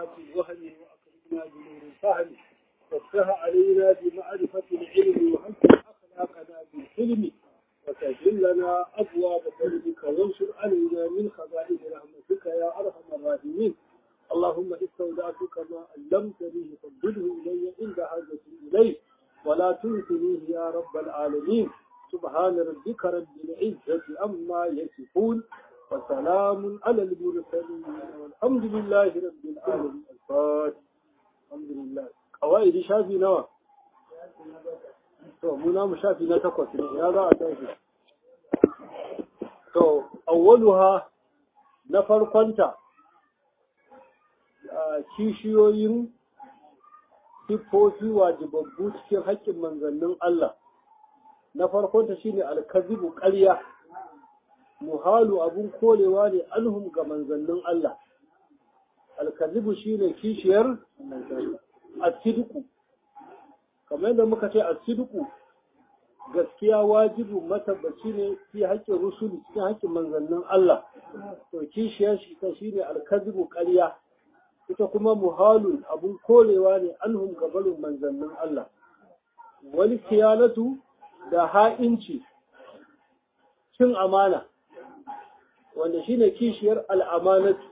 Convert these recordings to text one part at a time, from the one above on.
ظلمات الوهم وأكرمنا بنور الفهم وافتح علينا بمعرفة العلم وحسن أخلاقنا بالحلم وسهل لنا أبواب فضلك وانشر علينا من خزائن رحمتك يا أرحم الراحمين اللهم استودعتك ما علمتني فردده إلي عند حاجتي إليه ولا تنسنيه يا رب العالمين سبحان ربك رب العزة أما يصفون وسلام على المرسلين والحمد لله رب العالمين الفاتح الحمد لله قواعد شافي نوى to muna mu shafi na takwas ne ya za a tashi to awwaluha na farkonta kishiyoyin siffofi wajibabbu cikin haƙƙin manzannin Allah na farkonta shine alkazibu ƙarya muhalu abun kolewa ne alhum ga manzannin Allah alkazibu shine kishiyar asidiku kamar yadda muka ce asidiku gaskiya wajibu matabbaci ne fi haƙƙin rusuli cikin haƙƙin manzannin Allah to kishiyar shi ta shine alkazibu ƙarya ita kuma muhalun abun kolewa ne anhum gabalin manzannin Allah wani kiyanatu da ha'inci cin amana wanda shine kishiyar al'amanatu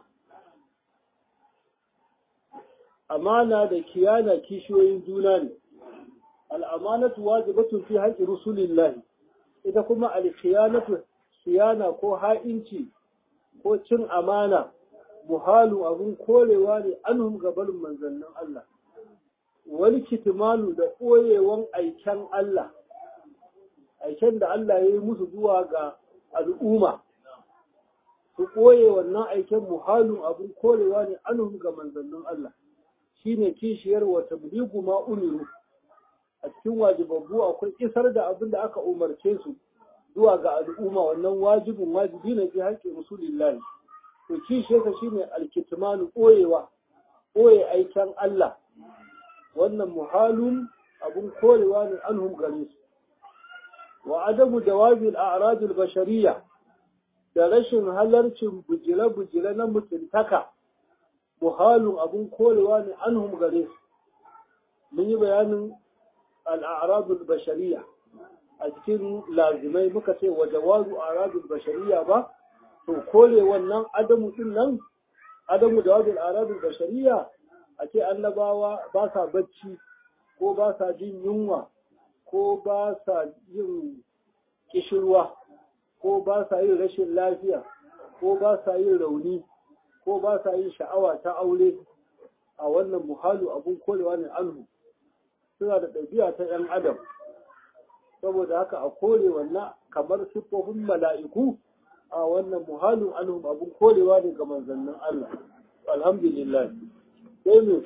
amana da kiyana kishiyoyin juna ne al'amanatu wajibatun fi haƙi rusulillahi ita kuma alkiyanatu siyana ko ha'inci ko cin amana muhalu abun korewa ne anhum gabalin manzannin Allah wani kitimalu da ɓoyewan aiken Allah aiken da Allah ya yi musu zuwa ga al'umma su ɓoye wannan aiken muhalu abun korewa ne anhum ga manzannin Allah shine kishiyar wa tabligu ma umiru a cikin wajibabbu akwai isar da abin da aka umarce su zuwa ga al'umma wannan wajibin wajibi ne fi haƙƙin rasulillahi to kishiyarsa shine alkitmanu ɓoyewa ɓoye aikin Allah wannan muhalun abun korewa ne anhum gare su wa adamu jawabi al-a'rad al-bashariyya da rashin halarcin bujire-bujire na mutuntaka muhalun abun korewa ne anhum gare su mun yi bayanin al-a'rad al-bashariyya a cikin lazimai muka ce wa jawazu a'rad al-bashariyya ba to kore wannan adamu din nan adamu da wajen aradun bashariya a ce annabawa ba sa bacci ko ba sa jin yunwa ko ba sa yin kishirwa ko ba sa yin rashin lafiya ko ba sa yin rauni ko ba sa yin sha'awa ta aure a wannan muhalu abun korewa ne anhu suna da ɗabi'a ta 'yan adam saboda haka a kore wannan kamar siffofin mala'iku a wannan muhalin anhum abun korewa ne ga manzannin Allah alhamdulillah sai mu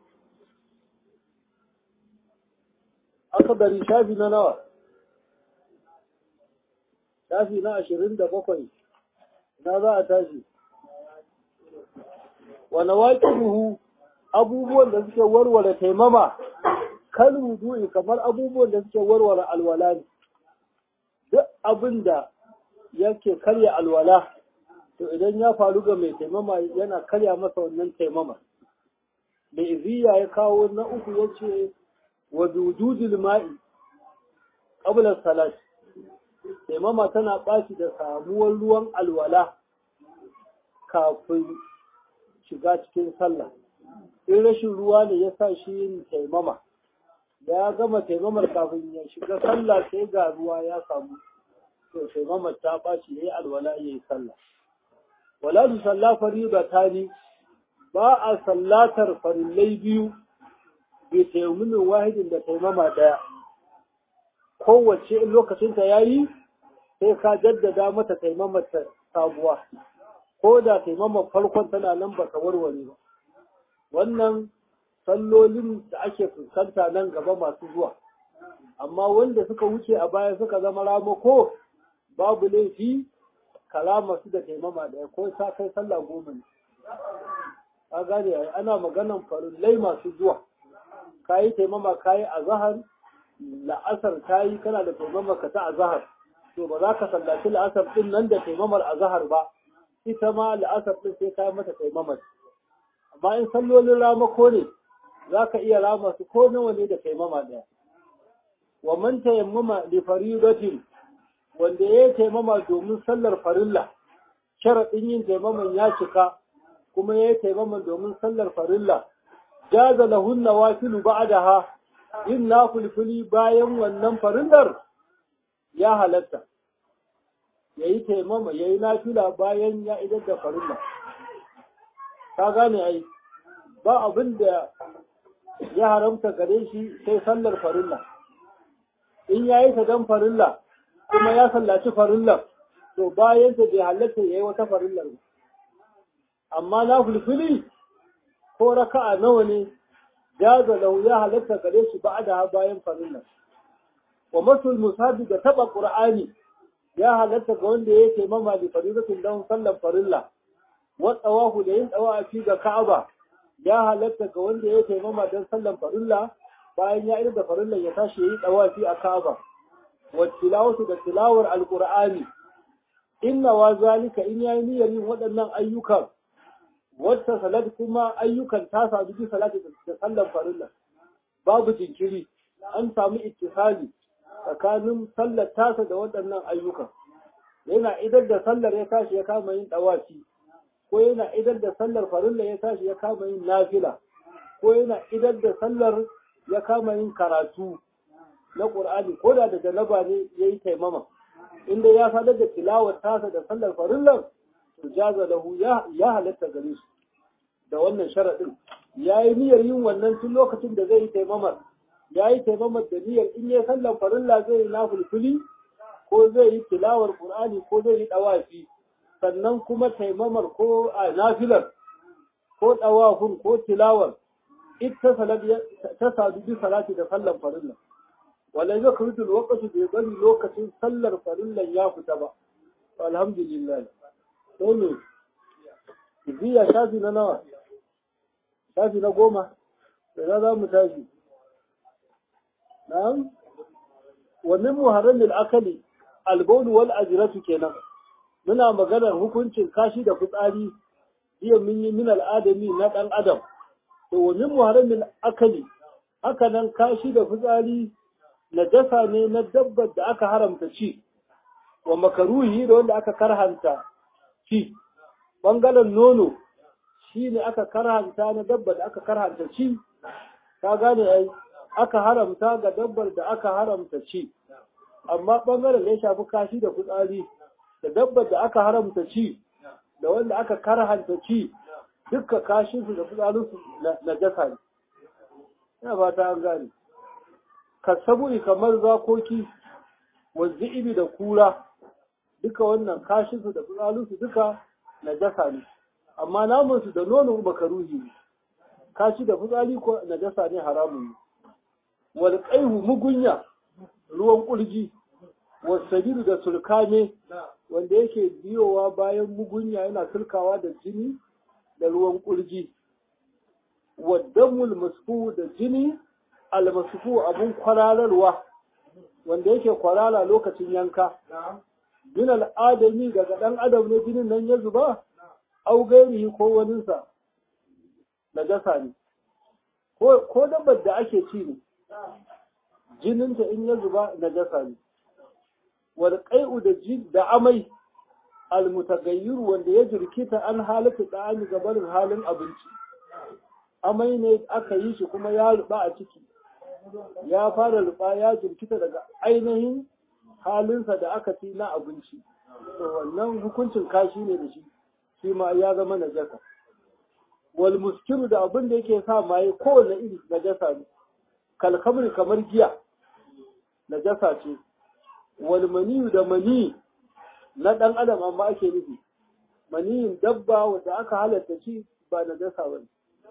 aka bari shafi na nawa shafi na ashirin da bakwai na za a tashi wani waƙiruhu abubuwan da suke warware taimama kan wudu'i kamar abubuwan da suke warware alwala ne duk abin da yake karya alwala to idan ya faru ga mai taimama yana karya masa wannan taimama da iziya ya kawo na uku ya ce wa dududul ma'i qabla salat taimama tana ɓaci da samuwar ruwan alwala kafin shiga cikin sallah in rashin ruwa ne ya sa shi yin taimama ya gama taimamar kafin ya shiga sallah sai ga ruwa ya samu to sai mamar ta ɓaci ya yi alwala ya yi sallah. Wala su salla fariba ta ni ba a sallatar farillai biyu bai taimunin wahidin da taimama ɗaya. Kowace in lokacinta ya yi sai ka jaddada mata taimamar ta sabuwa. Ko da taimamar farkon tana nan ba ta warware ba. Wannan sallolin da ake fuskanta nan gaba masu zuwa. Amma wanda suka wuce a baya suka zama ramako babu laifi kalama su da taimama da ko ta kai sallah goma ne a gane ana maganan farillai masu zuwa kayi taimama kayi azahar la'asar kayi kana da taimama ka ta azahar to ba za ka sallaci la'asar din nan da taimamar azahar ba ita ma la'asar din sai kayi mata taimamar bayan sallolin ramako ne za ka iya rama su ko nawa ne da taimama ɗaya wa man tayammama li faridatin wanda ya taimama domin sallar farilla sharaɗin yin taimaman ya cika kuma ya taimama domin sallar farilla jaza lahun nawafilu ba'daha yin nafulfuli bayan wannan farillar ya halatta yayi taimama yayi nafila bayan ya idar da farilla ka gane ai ba abin da ya haramta gare shi sai sallar farilla in ya yi ta don farilla kuma ya sallaci farillar to bayan ta bai halatta ya yi wata farillar ba amma na fulfili ko raka'a nawa ne ya lau ya halatta gare shi ba da bayan farillar wa masul musabi da taba qur'ani ya halatta ga wanda ya ce mama da farilatin don sallar farilla wa tsawahu da yin tsawafi ga ka'aba ya halatta ga wanda ya ce mama don sallar farilla bayan ya irin da farillan ya tashi yi tsawafi a ka'aba wa tilawatu da tilawar alqur'ani inna wa zalika in yayi niyyar yin waɗannan ayyukan wata salat kuma ayyukan ta sadu bi salati da sallar farilla babu jinkiri an samu ittisali tsakanin sallar tasa da waɗannan ayyukan yana idar da sallar ya tashi ya kama yin ɗawafi ko yana idar da sallar farilla ya tashi ya kama yin nafila ko yana idar da sallar ya kama yin karatu na ƙur'ani ko da da janaba ne ya yi taimama inda ya sadar da tilawar tasa da sallar farillar to jaza lahu ya halatta gare shi da wannan sharaɗin ya yi niyyar yin wannan tun lokacin da zai yi taimamar ya yi taimamar da niyyar in ya sallar farilla zai yi nafulfuli ko zai yi tilawar ƙur'ani ko zai yi ɗawafi sannan kuma taimamar ko a nafilar ko ɗawafin ko tilawar ita ta sadu bi salati da sallar farilla wala ya kurutu lokaci bai bari lokacin sallar farillan ya fita ba alhamdulillah sai ne biya shafi na nawa shafi na goma da za mu tashi na'am wa min muharramil akali albawl wal ajratu kenan muna maganar hukuncin kashi da fitsari iya mun yi min al'adami na dan adam to wa min muharramil akali haka nan kashi da fitsari najasa ne na dabbar da aka haramta ci wa makaruhi da wanda aka karhanta ci bangaren nono shi ne aka karhanta na dabbar da aka karhanta ci ka gane ai aka haramta ga dabbar da aka haramta ci amma bangaren da ya shafi kashi da fitsari da dabbar da aka haramta ci da wanda aka karhanta ci dukka kashinsu da fitsarinsu na jasa ne ina fata an gane kasaburi kamar zakoki wanzu da kura duka wannan kashinsu da fitsarinsu duka na jasa ne amma namunsu da nono makaruhi ne kashi da fitsari ko na jasa ne haramun ne wal qaihu mugunya ruwan kulji wasabiru da sulkane wanda yake biyowa bayan mugunya yana sulkawa da jini da ruwan kulji waddamul masfu da jini almasfu abun kwarararwa wanda yake kwarara lokacin yanka min al'adami daga ɗan adam ne jinin nan ya zuba au gairihi ko waninsa na gasa ne ko dabbar da ake ci ne jininta in ya zuba na gasa ne wal qai'u da da amai almutagayyir wanda ya jirkita an halatta da'ani gabanin halin abinci amai ne aka yi shi kuma ya ruba a ciki ya fara ruba ya jirkita daga ainihin halinsa da aka ci na abinci to wannan hukuncin kashi ne da shi shi ma ya zama najasa wal muskiru da abin da yake sa maye kowane iri najasa ne kalkamri kamar giya najasa ce wal maniyu da mani na ɗan adam amma ake nufi maniyin dabba wanda aka halatta ci ba najasa ba ne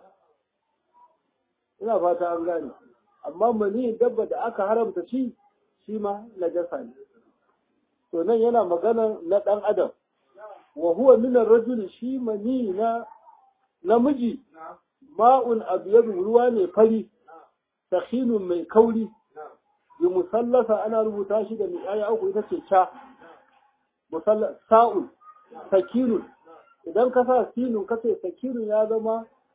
ina fata an gane amma maniyin dabba da aka haramta ci shi ma najasa ne to nan yana magana na ɗan adam wa huwa min ar-rajuli shi mani na namiji ma'un abyadu ruwa ne fari sakhinun mai kauri bi musallasa ana rubuta shi da mi'aya uku ita ce cha sa'un sakinun idan ka sa sinun ka ce sakinun ya zama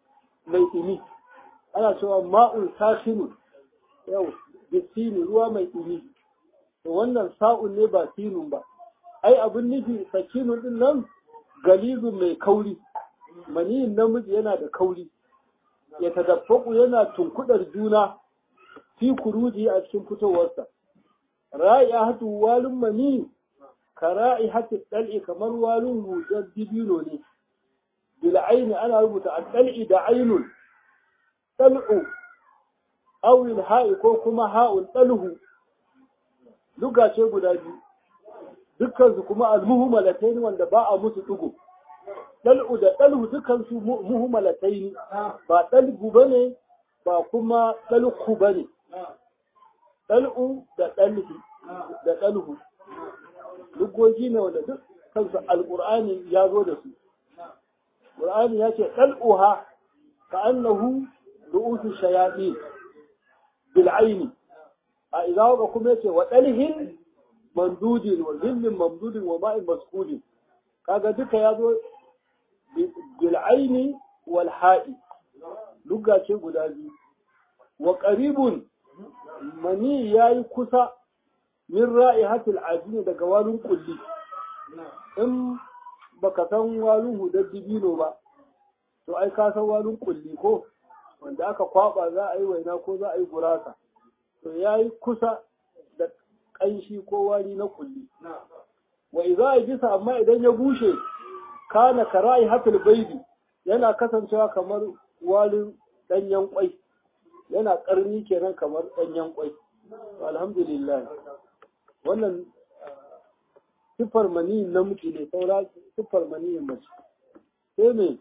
mai ɗumi ana cewa ma'un sakhinu yau bisini ruwa mai ɗumi to wannan sa'un ne ba sinun ba ai abin nufi sakinun din nan galizun mai kauri maniyin namiji yana da kauri ya tadaffaku yana tunkudar juna fi kuruji a cikin fitowarsa ra'ihatu walun mani ka ra'ihatu dal'i kamar walun hujar dibino ne bil aini ana rubuta al-dal'i da ainun dal'u awil ha'i ko kuma ha'ul dalhu duga ce guda biyu dukkan su kuma al-muhmalatayn wanda ba a musu dugu dal'u da dalhu dukkan su muhmalatayn ba dalgu bane ba kuma dalku bane dal'u da dalhi da dalhu lugogi ne wanda duk kansu alqur'ani ya zo da su qur'ani ya ce dal'uha ka annahu ru'usu shayatin bil aini a idza waka kuma yace wa dalhin mandudin wa zillin mamdudin wa ma'in maskudin kaga duka ya zo bil aini wal ha'i lugga ce guda biyu wa qaribun mani yayi kusa min ra'ihatil ajini daga walun kulli in baka san walun hudar dibino ba to ai ka san walun kulli ko wanda aka kwaba za a yi waina ko za a yi gurasa to yayi kusa da ƙanshi ko wari na kulli wa idza ajisa amma idan ya bushe kana karai hatul baidi yana kasancewa kamar walin danyen kwai yana karni kenan kamar danyen kwai alhamdulillah wannan sifar mani namiji ne saura sifar mani mace sai me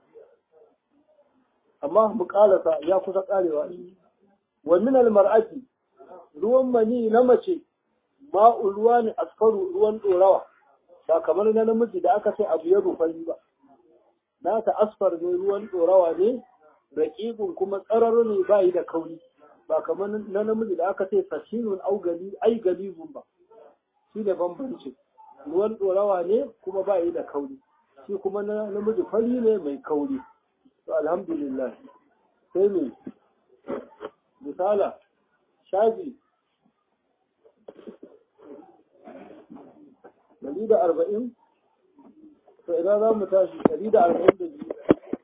amma mu kalasa ya kusa karewa wa min al mar'ati ruwan mani na mace ma'u ruwa ne askaru ruwan dorawa ba kamar na namiji da aka ce abu ya rufari ba na ta asfar ne ruwan dorawa ne raƙiƙun kuma tsararo ne ba yi da kauri ba kamar na namiji da aka ce sashinun au gali ai galizun ba shi ne bambanci ruwan dorawa ne kuma ba yi da kauri shi kuma na namiji fari ne mai kauri to alhamdulillah sai me misala shafi ɗari da arba'in to ina za mu tashi ɗari da arba'in da biyu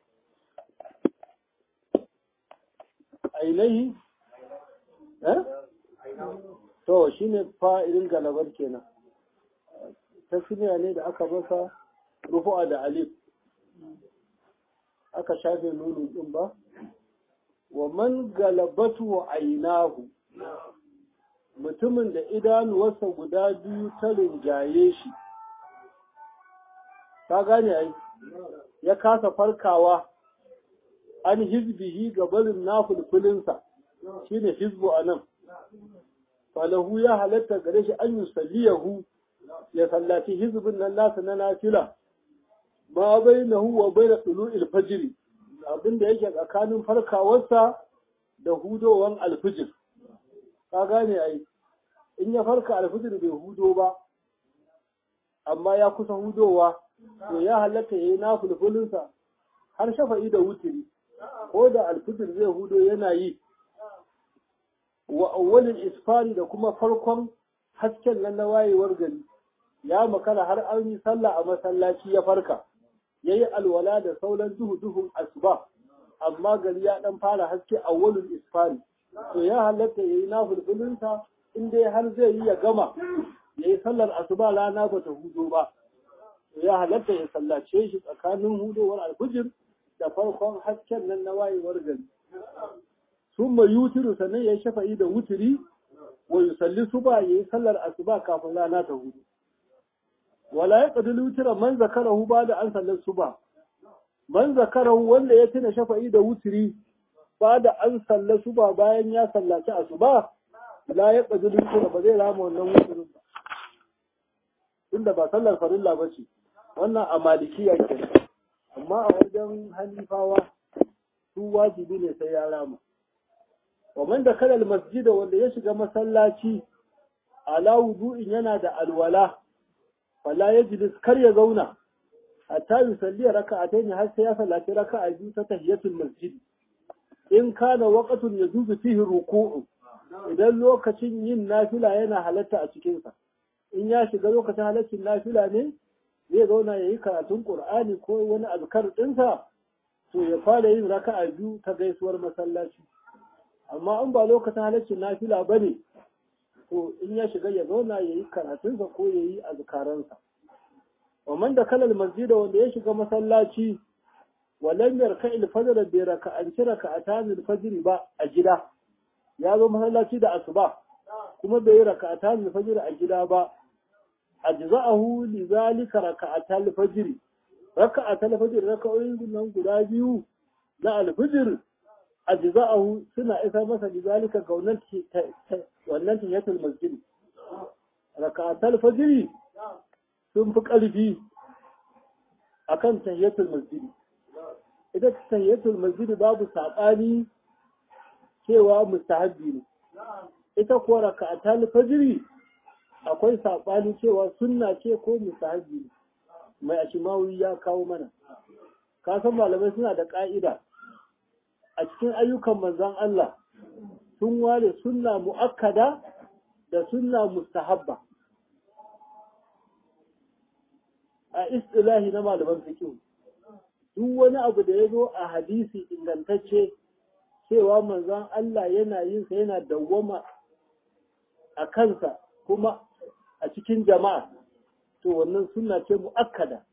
ainihi eh to shi ne fa'ilin galabar kenan tasmiya ne da aka masa rufu'a da alif aka shafe nunu ɗin ba wa man galabatu ainahu mutumin da idanuwarsa guda biyu ta rinjaye shi ta gane ai ya kasa farkawa an hizbihi ga barin nafulfulinsa shine hizbu a nan falahu ya halatta gare shi an yusalliyahu ya sallaci hizbin nan nasa na nafila ma bai na huwa bai da tulu'il fajiri abinda yake tsakanin farkawarsa da hudowan alfijir ka gane ai in ya farka alfijir bai hudo ba amma ya kusa hudowa to ya halatta ya yi na fulfulinsa har shafa'i da wutiri ko da alfijir zai hudo yana yi wa awwalin isfari da kuma farkon hasken nan na wayewar gari ya makara har an yi sallah a masallaci ya farka ya yi alwala da sauran duhu duhun asuba amma gari ya dan fara haske awwalin isfari to ya halatta ya yi na fulfulinsa in dai har zai yi ya gama ya yi sallar asuba rana ba ta hudo ba to ya halatta ya sallace shi tsakanin hudowar alfijir da farkon hasken nan na wayewar gari sun ma yutiru sannan ya yi shafa'i da wutiri wa yusalli suba ya yi sallar asuba kafin rana ta hudu wala ya ƙadi wutira man zakarahu ba da an sallar suba man zakarahu wanda ya tuna shafa'i da wutiri ba da an sallar suba bayan ya sallaci asuba la ya ƙadi wutira ba zai rama wannan wutirin ba tunda ba sallar farilla ba ce wannan a malikiya kenan amma a wajen hanifawa su wajibi ne sai ya rama wa man da kalal masjida wanda ya shiga masallaci ala wudu'in yana da alwala fala yajlis kar ya zauna hatta yusalli raka'atayn har sai ya sallaci raka'a biyu ta tahiyatul masjid in kana waqtun yajuzu fihi ruku'u idan lokacin yin nafila yana halatta a cikinsa in ya shiga lokacin halaccin nafila ne zai zauna ya yi karatun ƙur'ani ko wani azkar ɗinsa to ya fara yin raka'a biyu ta gaisuwar masallaci amma in ba lokacin halaccin nafila ba ne to in ya shiga ya zauna ya yi karatunsa ko ya yi azkaransa waman da kalal masjida wanda ya shiga masallaci walam yarka ilfajr bi raka'anci raka'atan alfajr ba a gida ya zo masallaci da asuba kuma bai yi raka'atan alfajr a gida ba ajza'ahu li zalika raka'atan alfajr raka'atan alfajr raka'oyin nan guda biyu na alfajr ajza'ahu suna isa masa li zalika ga wannan wannan tahiyatul masjid raka'atan alfajr sun fi ƙarfi akan tahiyatul masjid ita tahiyatul masjid babu saɓani cewa mustahabbi ne ita kuwa raka'atul fajr akwai saɓani cewa sunna ce ko mustahabbi ne mai ashimawi ya kawo mana ka san malamai suna da ƙa'ida a cikin ayyukan manzon Allah sun ware sunna mu'akkada da sunna mustahabba a istilahi na malaman fiqh duk wani abu da ya zo a hadisi ingantacce cewa manzon Allah yana yin sa yana dawwama a kansa kuma a cikin jama'a to wannan sunna ce muakkada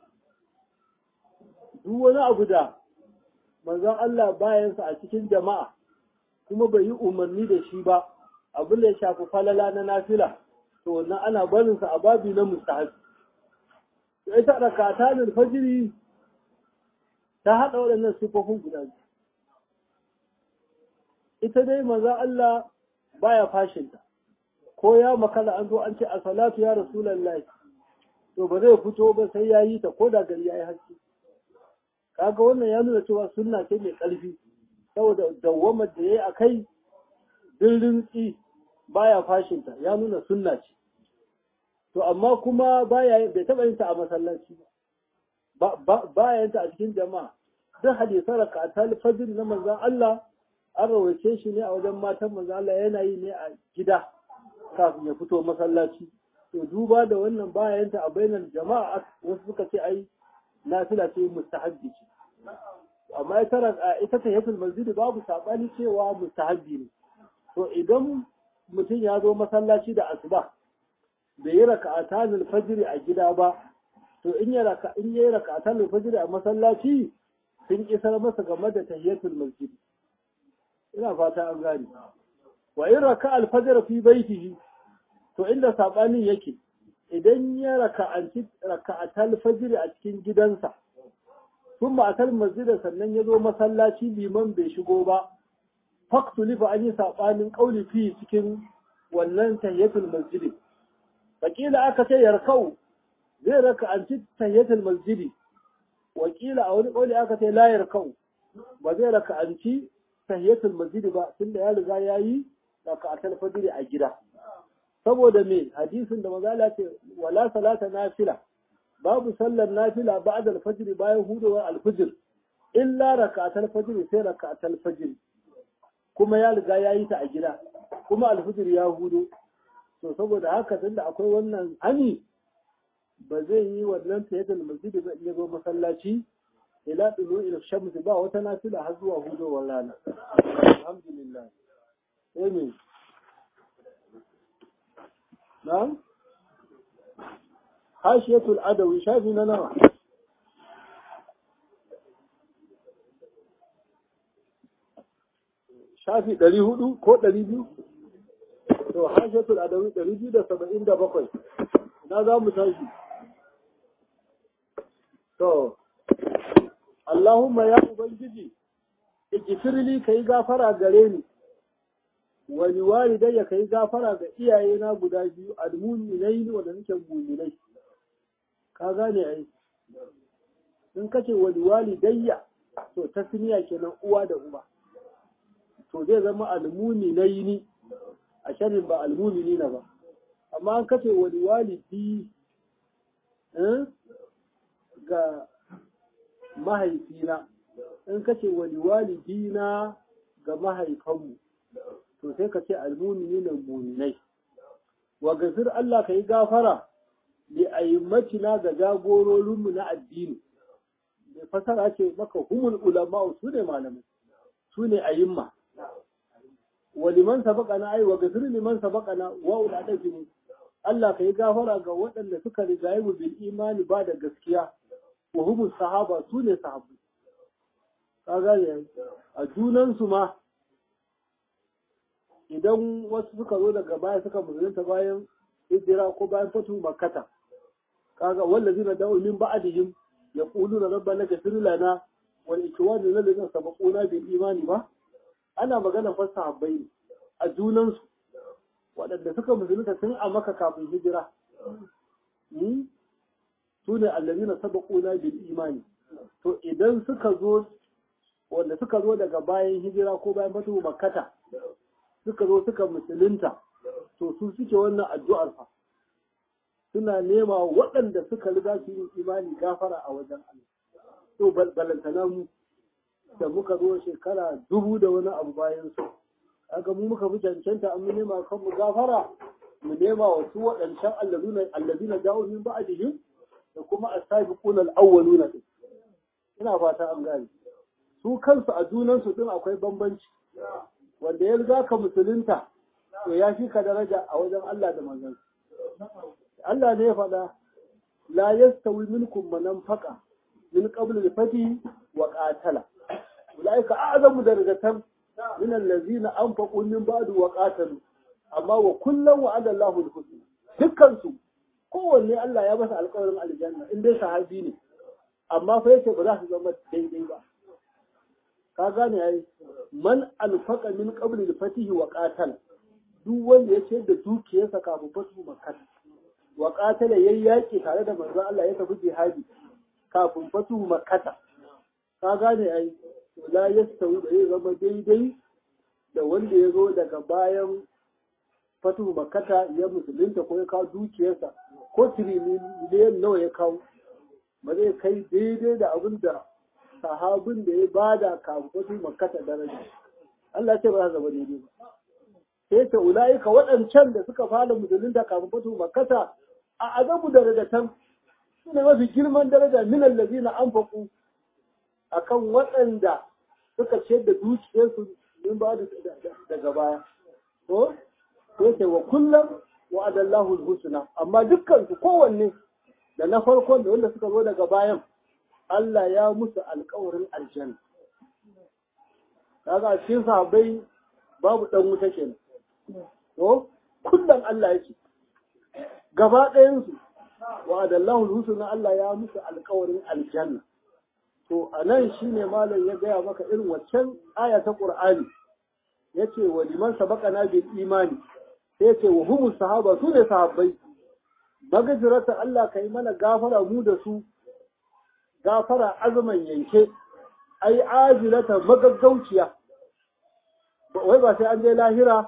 duk wani abu da manzon Allah bayan sa a cikin jama'a kuma bai yi umarni da shi ba abin da ya shafi falala na nafila to wannan ana barin sa a babi na mustahabi ita rakatan fajiri ta haɗa waɗannan sifofin guda biyu ita dai maza Allah baya fashinta ko ya makala an zo an ce a salatu ya rasulullahi to ba zai fito ba sai ya yi ta ko da gari ya yi haske kaga wannan ya nuna cewa sunna ce mai ƙarfi saboda dawwamar da ya yi a kai dirin tsi baya fashinta ya nuna sunna ce to amma kuma baya bai taɓa yin ta a masallaci ba baya yin ta a cikin jama'a duk hadisan rakatul fajr na manzon Allah an rawaice shi ne a wajen matan manzon Allah yana yi ne a gida kafin ya fito masallaci to duba da wannan baya yin ta a bainar jama'a wasu suka ce ai nafila ce mustahabbi ce amma ita ita tahiyatul masjid babu sabani cewa mustahabbi ne to idan mutum ya zo masallaci da asuba bai yi raka'atan al-fajr a gida ba to in ya raka in yayi raka'atan al-fajr a masallaci sun isar masa game da tahiyatul masjid ina fata an gane wa in raka al-fajr fi baitihi to inda sabanin yake idan ya raka'anci raka'atal fajr a cikin gidansa kuma atal masjid sannan ya zo masallaci liman bai shigo ba faktulifa an yi sabanin kauli fi cikin wannan tahiyatul masjid wakila aka ce yarkau zai raka an ci tahiyatul masjidi wakila a wani kauli aka ce la yarkau ba zai raka an ci tahiyatul masjidi ba tunda ya riga ya yi raka atal fajiri a gida saboda me hadisin da mazala ce wala salata nafila babu sallar nafila ba'da al-fajr bayan hudowar al-fajr illa raka'atul fajr sai raka'atul fajr kuma ya riga ya yi ta a gida kuma al-fajr ya hudo to saboda haka tunda akwai wannan hani ba zai yi wannan tayyadul masjidi ba iya zo masallaci ila dulu ila shamsi ba wata nafila har zuwa hudowar rana alhamdulillah amen na'am hashiyatul adawi shafi na nawa shafi ɗari hudu ko ɗari biyu to hashatul adawi ɗari biyu da saba'in da bakwai na za mu tashi to Allahumma ya Ubangiji ikifirli ka yi gafara gare ni wani walidayya ka yi gafara ga iyayena guda biyu almuminai ne wanda nake muminai ka gane ai in kace wani walidayya to tasniya kenan uwa da uba to zai zama almuminai ni a sharrin ba almumini na ba amma an kace wani walidi ga mahaifina in kace wani walidina ga mahaifanmu to sai ka ce almu'minina mu'minai wa gafir Allah ka yi gafara li aimmatina ga jagororinmu na addini mai fasara ce maka humul ulama su ne malamai su ne ayimma wa liman sabaqana ai wa gafir liman sabaqana wa uladafi ne Allah ka yi gafara ga waɗanda suka rigaye mu bil imani ba da gaskiya wa humus sahaba su ne sahabbai ka gane a junansu ma idan wasu suka zo daga baya suka musulunta bayan hijira ko bayan fatu makkata kaga wallazina da'u min ba'dihim yaquluna rabbana ghfir lana wal ikwanina alladhina sabaquna bil imani ba ana magana fa sahabbai a junansu waɗanda suka musulunta tun a maka kafin hijira su ne allazina sabaquna bil imani to idan suka zo wanda suka zo daga bayan hijira ko bayan fatu makkata suka zo suka musulunta to su suke wannan addu'ar fa suna nema waɗanda suka riga su yin imani gafara a wajen Allah to balantana mu da muka zo shekara dubu da wani abu bayan su kaga mu muka fi cancanta an mu nema kan mu gafara mu nema wa su waɗancan allazina allazina da'u min ba'dihim da kuma as-sabiquna al-awwaluna ina fata an gane su kansu a junansu din akwai bambanci wanda ya riga ka musulunta to ya fi ka daraja a wajen Allah da manzon Allah ne ya faɗa la yastawi minkum man anfaqa min qabl al-fati wa qatala ulaika a'zamu darajatan min allazina anfaqu min ba'd wa qatalu amma wa kullum wa'ada Allahu al-husna dukkan su kowanne Allah ya masa alƙawarin aljanna in dai sahabi ne amma fa yace ba za su zama daidai ba ka gane yayi man alfaqa min qabl al-fatih wa qatala duk wanda ya ce da dukiyarsa kafin fatu makkah wa qatala yayi yaki tare da manzo Allah ya tafi jihadi kafin fatu makkah ka gane ai la yastawi bai zama daidai da wanda ya zo daga bayan fatu makkah ya musulunta ko ya kawo dukiyarsa ko tiriliyan nawa ya kawo ba zai kai daidai da abin da sahabin da ya bada kafin fatu makkah daraja Allah ce ba za zama daidai ba sai ta ula'ika waɗancan da suka fara musulunta kafin fatu makkata a azabu darajatan su ne mafi girman daraja min allazina anfaqu akan waɗanda suka ce da dukiyarsu min ba daga baya to sai ta wa kullum wa adallahu husna amma dukkan su kowanne da na farkon da wanda suka zo daga bayan Allah ya musu alƙawarin aljanna kaga cikin sahabbai babu dan wuta kenan to kullum Allah yake gaba ɗayansu wa adallahu husna Allah ya musu alƙawarin aljanna to anan shine malam ya gaya maka irin waccan aya ta Qur'ani yace wa liman sabaqana bil imani sai yace wa humus sahaba su ne sahabbai magajirata Allah kai mana gafara mu da su gafara azuman yanke ai ajilata magaggauciya wai ba sai an je lahira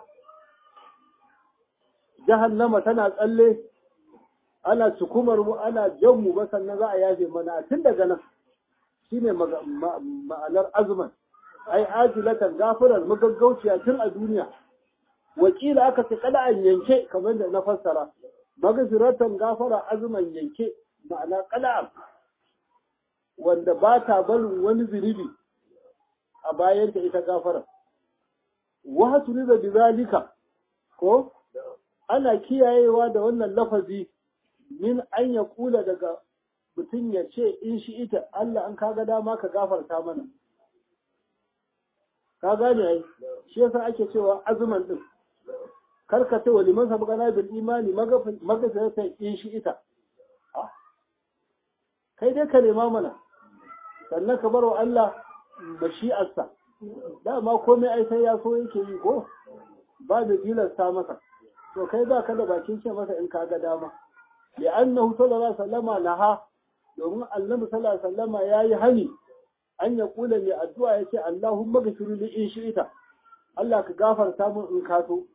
jahannama tana tsalle ana cikumar mu ana jan mu ba sannan za a yafe mana tun daga nan shine ma'anar azuman ai ajilatan gafarar magaggauciya tun a duniya wakila aka ce kada an yanke kamar da na fassara magfiratan gafara azuman yanke ma'ana kada wanda ba ta barin wani zunubi a bayanta ita gafara wa hasuriza bizalika ko ana kiyayewa da wannan lafazi min an ya kula daga mutum ya ce in shi ita Allah an kaga dama ka gafarta mana ka gane ai shi yasa ake cewa azuman din karka ce wali man sabqana bil imani magafata in shi ita kai dai ka nema mana sannan ka barwa Allah mashi'arsa dama komai ai sai ya so yake yi ko ba da tilasta masa to kai ba ka da bakin ce masa in ka ga dama li'annahu sallallahu alaihi wasallama naha domin annabi sallallahu alaihi wasallama yayi hani an ya kula mai addu'a yace Allahumma ghfir li in shi'ita Allah ka gafarta min in ka so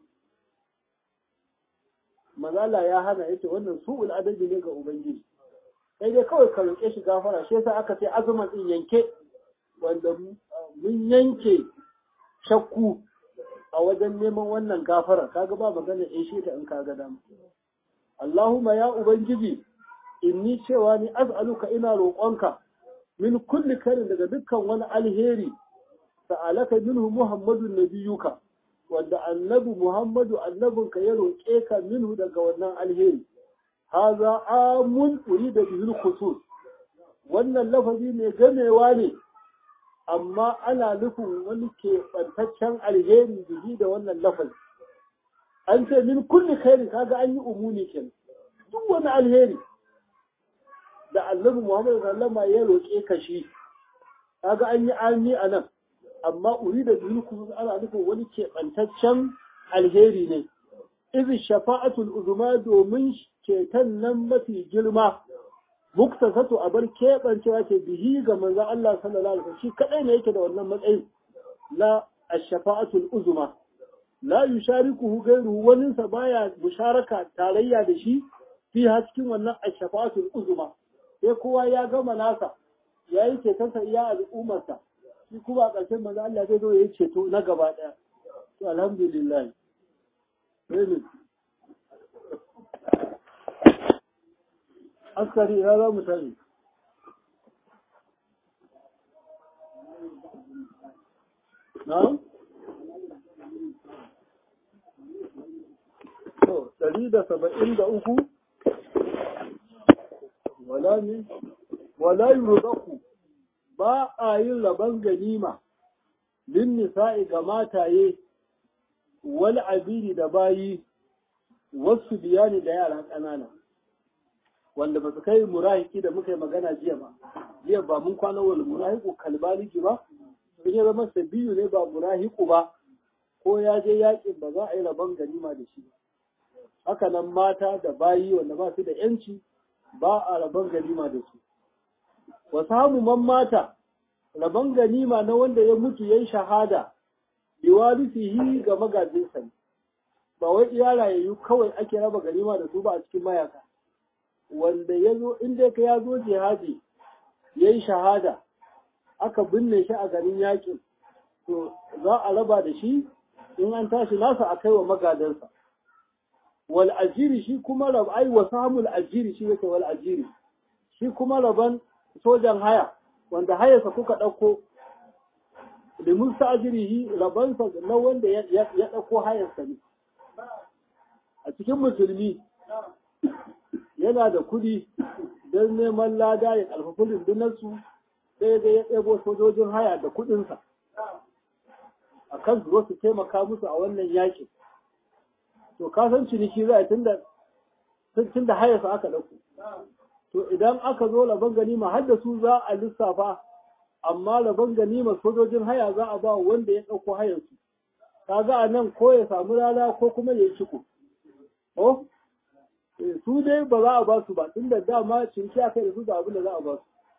mazala ya hana yace wannan su'ul adabi ne ga ubangiji sai dai kawai ka roƙe shi gafara shi yasa aka ce azuman din yanke wanda mun yanke shakku a wajen neman wannan gafara kaga ba magana in shi ta in kaga dama Allahumma ya ubangiji inni cewa ni az'aluka ina roƙonka min kulli karin daga dukkan wani alheri sa'alaka minhu muhammadun nabiyuka wanda annabi muhammadu annabinka ya roƙe ka minhu daga wannan alheri haza amun urida bihil khusus wannan lafazi ne gamewa ne amma ana nufin wani keɓantaccen alheri bihi da wannan lafazi an ce min kulli khairin kaga an yi umuni kenan duk wani alheri da annabi Muhammad sallama ya roƙe ka shi kaga an yi ami a nan amma uri da biyu kuma ana nufin wani keɓantaccen alheri ne izi shafa'atul uzuma domin ceton nan mafi girma muktasatu a bar keɓancewa ce bihi ga manzon Allah sallallahu alaihi wasallam shi kadai ne yake da wannan matsayin na ash-shafa'atul uzuma la yusharikuhu ghayruhu wani sa baya musharaka tarayya da shi fi cikin wannan ash-shafa'atul uzuma sai kowa ya gama nasa ya yi cetonsa iya al'ummarsa shi kuma a ƙarshen manzo Allah zai zo ya yi ceto na gaba ɗaya to alhamdulillah amin askari ya za mu tare na to ɗari da saba'in da uku wala ne wala yurzaku ba a yin rabon ganima lin nisa'i ga mataye wal abidi da bayi wasu biyani da yara ƙanana wanda ba su kai murahiki da muka yi magana jiya ba jiya ba mun kwana wal murahiku kalbaliki ba sun ya zama sabiyu ne ba murahiku ba ko ya je yakin ba za a yi rabon ganima da shi haka nan mata da bayi wanda ba su da yanci ba a rabon ganima da su. Wa samu man mata, rabon ganima na wanda ya mutu ya yi shahada, biwarisihi ga magajinsa ne. Ba wai iya rayayyu kawai ake raba ganima da su ba a cikin mayaka. Wanda ya zo, inda ka ya zo jihadi, ya yi shahada, aka binne shi a garin yakin, to za a raba da shi in an tashi nasa a kai wa magadansa. wal ajiri shi kuma rab ai wa samul ajiri shi yake wal ajiri shi kuma raban sojan haya wanda hayarsa kuka ɗauko limun sa ajirihi rabansa na wanda ya ɗauko hayarsa ne a cikin musulmi yana da kuɗi don neman lada ya ƙarfafi rundunarsu sai dai ya ɗebo sojojin haya da kuɗinsa a kan su su taimaka musu a wannan yakin to ka san ciniki za a tunda tunda hayarsa aka dauko to idan aka zo laban ganima har da su za a lissafa amma laban ganima sojojin haya za a ba wanda ya dauko hayarsu kaga a nan ko ya samu rana ko kuma ya yi ciko oh su dai ba za a ba su ba tunda dama ciniki aka da su da abin da za a ba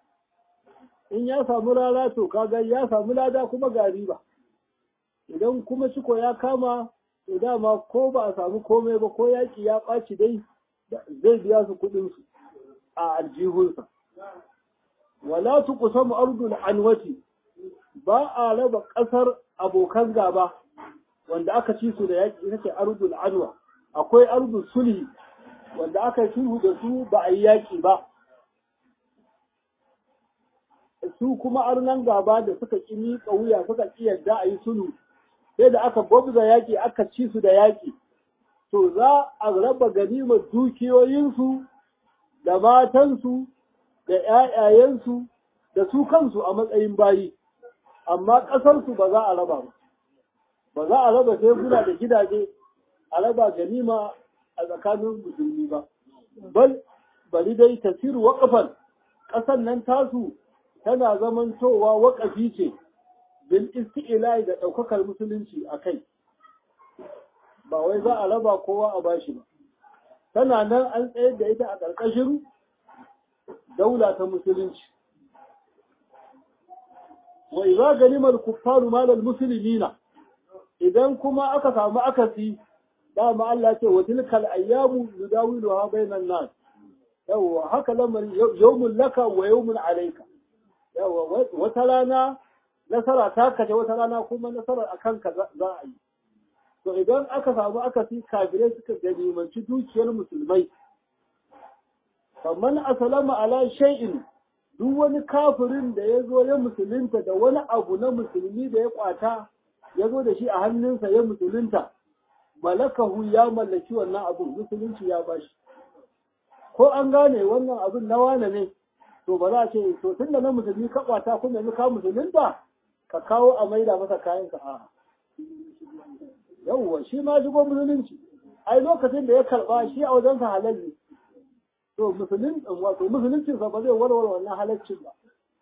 su in ya samu rana to kaga ya samu lada kuma ga riba idan kuma ciko ya kama to dama ko ba a samu komai ba ko yaƙi ya ɓaci dai zai biya su kuɗinsu a aljihunsa. Wala tu kusamu ardul anwati ba a raba ƙasar abokan gaba wanda aka ci su da yaƙi ita ce ardul anwa akwai ardul sulhi wanda aka yi sulhu da su ba a yi yaƙi ba su kuma arnan gaba da suka ƙi miƙa wuya suka ƙi yadda a yi sulhu sai da aka gwabza yaƙi aka ci su da yaƙi to za a raba ganimar dukiyoyinsu da matansu da ‘ya'yayensu da su kansu a matsayin bayi amma ƙasarsu ba za a raba ba ba za a raba teguna da gidaje a raba ganima a tsakanin musulmi ba bal bari dai tasiru waƙafan ƙasar nan tasu tana zamantowa waƙafi ce bil isti'la'i da ɗaukakar musulunci a kai ba wai za a raba kowa a bashi ba tana nan an tsayar da ita a ƙarƙashin daula ta musulunci wa idza ganima al-kuffaru mal al-muslimina idan kuma aka samu akasi dama Allah ce wa tilkal ayyamu nudawiluha bainan nas yawa haka lamarin yawmun laka wa yawmun alayka yawa wata rana nasara ta kace wata rana kuma nasarar a kanka za a yi to idan aka samu aka fi kafirai suka ganimanci dukiyar musulmai kamar asalama ala shay'in duk wani kafirin da ya zo ya musulunta da wani abu na musulmi da ya kwata ya zo da shi a hannunsa ya musulunta malakahu ya mallaki wannan abun musulunci ya bashi ko an gane wannan abun na wane ne to ba za a ce to tunda na musulmi ka kwata kuma yanzu ka musulunta ka kawo a maida masa kayan ka a yawwa shi ma shigo musulunci ai lokacin da ya karba shi a wajensa halal ne to musulun wato musuluncinsa ba zai warware wannan halaccin ba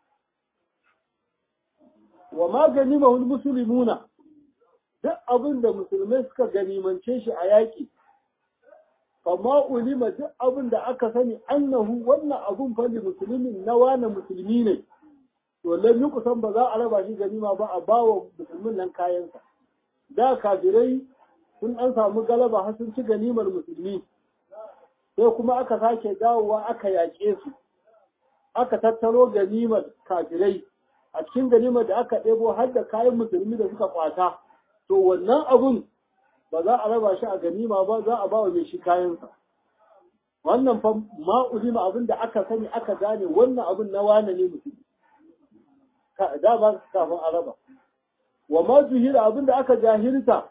wa ma ganimahul muslimuna duk abin da musulmai suka ganimance shi a yaƙi amma ulima duk abin da aka sani annahu wannan abun fa musulmin na wani musulmi ne to lam kusan ba za a raba shi ganima ba a bawa musulmin nan kayansa da kafirai sun an samu galaba har sun ci ganimar musulmi sai kuma aka sake dawowa aka yaƙe su aka tattaro ganimar kafirai a cikin ganimar da aka ɗebo har da kayan musulmi da suka kwata to wannan abun ba za a raba shi a ganima ba za a ba wa mai shi kayansa wannan fa ma'ulima abin da aka sani aka gane wannan abin na wane ne mutum da ba kafin a raba wa ma zuhira abin da aka jahilta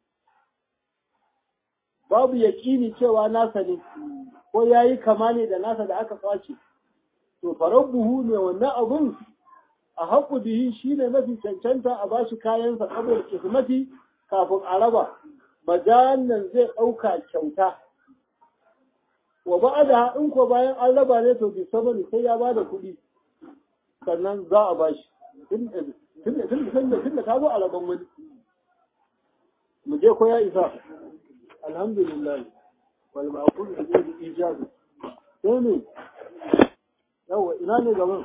babu yaƙini cewa nasa ne ko ya yi kama ne da nasa da aka kwace to farar buhu ne wannan abun a haƙu bihi shi ne mafi cancanta a bashi kayansa saboda kismati kafin a raba majalan zai ɗauka kyauta wa ba da in ko bayan an raba ne to bi sabani sai ya bada kuɗi sannan za a bashi tun da ta zo a raban wani mu je ko ya isa alhamdulillah wal ma'qul bi ijabi sai ne yawa ina ne gaban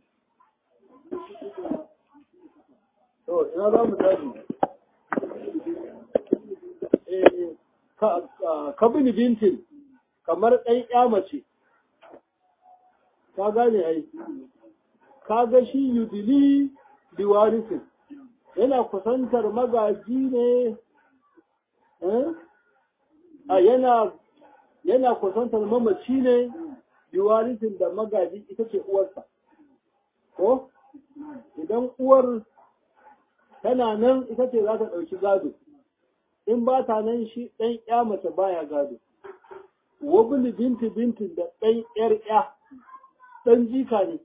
to ina za mu tafi eh ka bin bintin kamar ɗan ƴa mace ka gane ai ka ga shi yudili biwarisin yana kusantar magaji ne a yana yana kusantar mamaci ne biwarisin da magaji ita ce uwarsa ko idan uwar tana nan ita ce za ta ɗauki gado in ba ta nan shi ɗan ƴa mace baya gado wabili binti binti da ɗan ƴar ƴa ɗan jika ne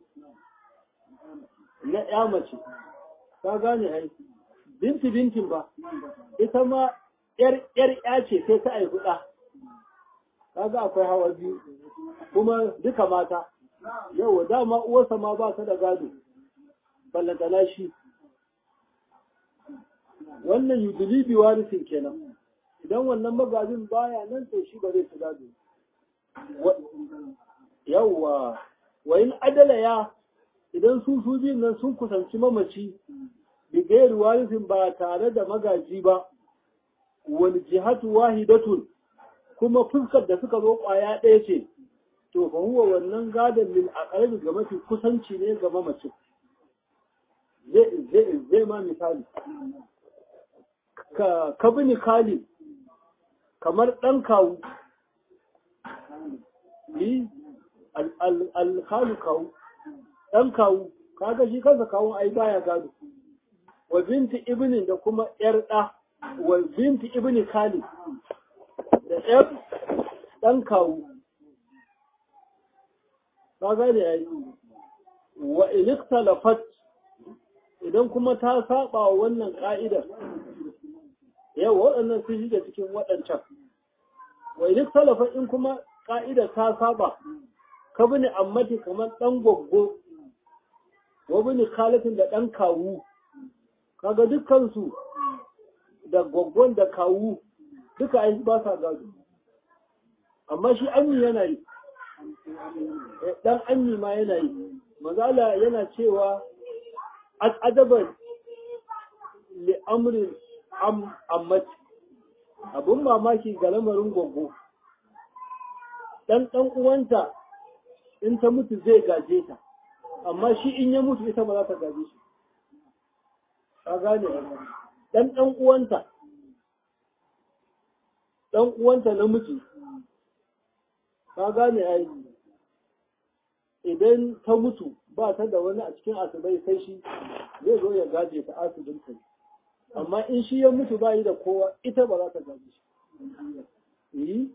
na ƴa mace ka gane ai binti bintin ba ita ma ƴar ƴar ƴa ce sai ta haifi ɗa kaga akwai hawa biyu kuma duka mata yau dama uwarsa ma ba ta da gado ballantana shi wannan yudili bi warisin kenan idan wannan magajin baya nan to shi ba zai ci gado yawwa wa in adala ya idan su su biyun nan sun kusanci mamaci bi gairi warisin ba tare da magaji ba wal jihatu wahidatun kuma fuskar da suka zo kwaya ɗaya ce to fa huwa wannan gadon lil aqrabi ga mafi kusanci ne ga mamacin zai zai ma misali ka ka bini kali kamar ɗan kawu yi alkalu kawu ɗan kawu kaga shi kansa kawun ai baya gado wa binti ibnin da kuma ‘yar ɗa wa binti ibni kali da ‘yar ɗan kawu ka gane ya yi wa iliktalafat idan kuma ta saba wa wannan ƙa'idar yau waɗannan sun shiga cikin waɗancan wa iliktalafat in kuma ƙa'idar ta saba ka bini ammati kamar ɗan gwaggo wa bini khalatin da ɗan kawu kaga dukkansu da gwaggon da kawu duka ai ba sa gado amma shi ammi yana yi dan ammi ma yana yi mazala yana cewa adaban li amrin am ammati abun mamaki ga lamarin gwaggo dan dan uwanta in ta mutu zai gaje ta amma shi in ya mutu ita ba za ta gaje shi ka gane dan dan uwanta dan uwanta namiji ka gane ai idan ta mutu ba ta da wani a cikin asibai sai shi zai zo ya gaje ta asibin ta amma in shi ya mutu ba yi da kowa ita ba za ta gaje shi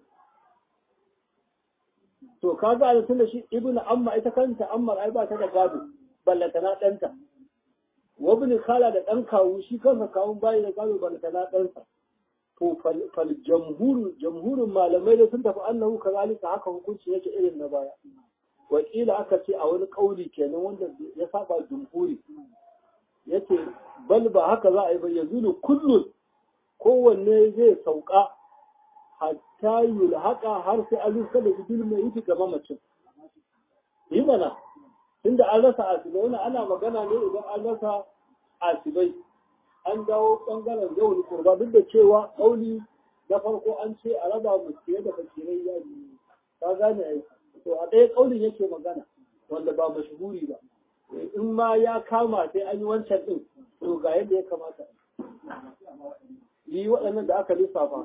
to ka ga da tunda shi ibnu amma ita kanta amma ai ba ta da gado ballata na danta wa ibn khala da dan kawu shi kansa kawun bayi da gado ballata na ɗansa to fal jamhur jamhurin malamai da sun tafi annahu kazalika haka hukunci yake irin na baya wakila aka ce a wani kauli kenan wanda ya saba jumhuri yace bal ba haka za a yi ba yazulu kullun kowanne zai sauka hatta yulhaqa har sai an rusa da bidil mai yi gaba macin yi mana tunda an rasa asibai wannan ana magana ne idan an rasa asibai an dawo bangaren yawon kurba duk da cewa kauli na farko an ce a raba muskiye da fakirai ya yi ka gane ai to a ɗaya kaulin yake magana wanda ba mashhuri ba in ma ya kama sai an yi wancan din to ga yadda ya kamata yi waɗannan da aka lissafa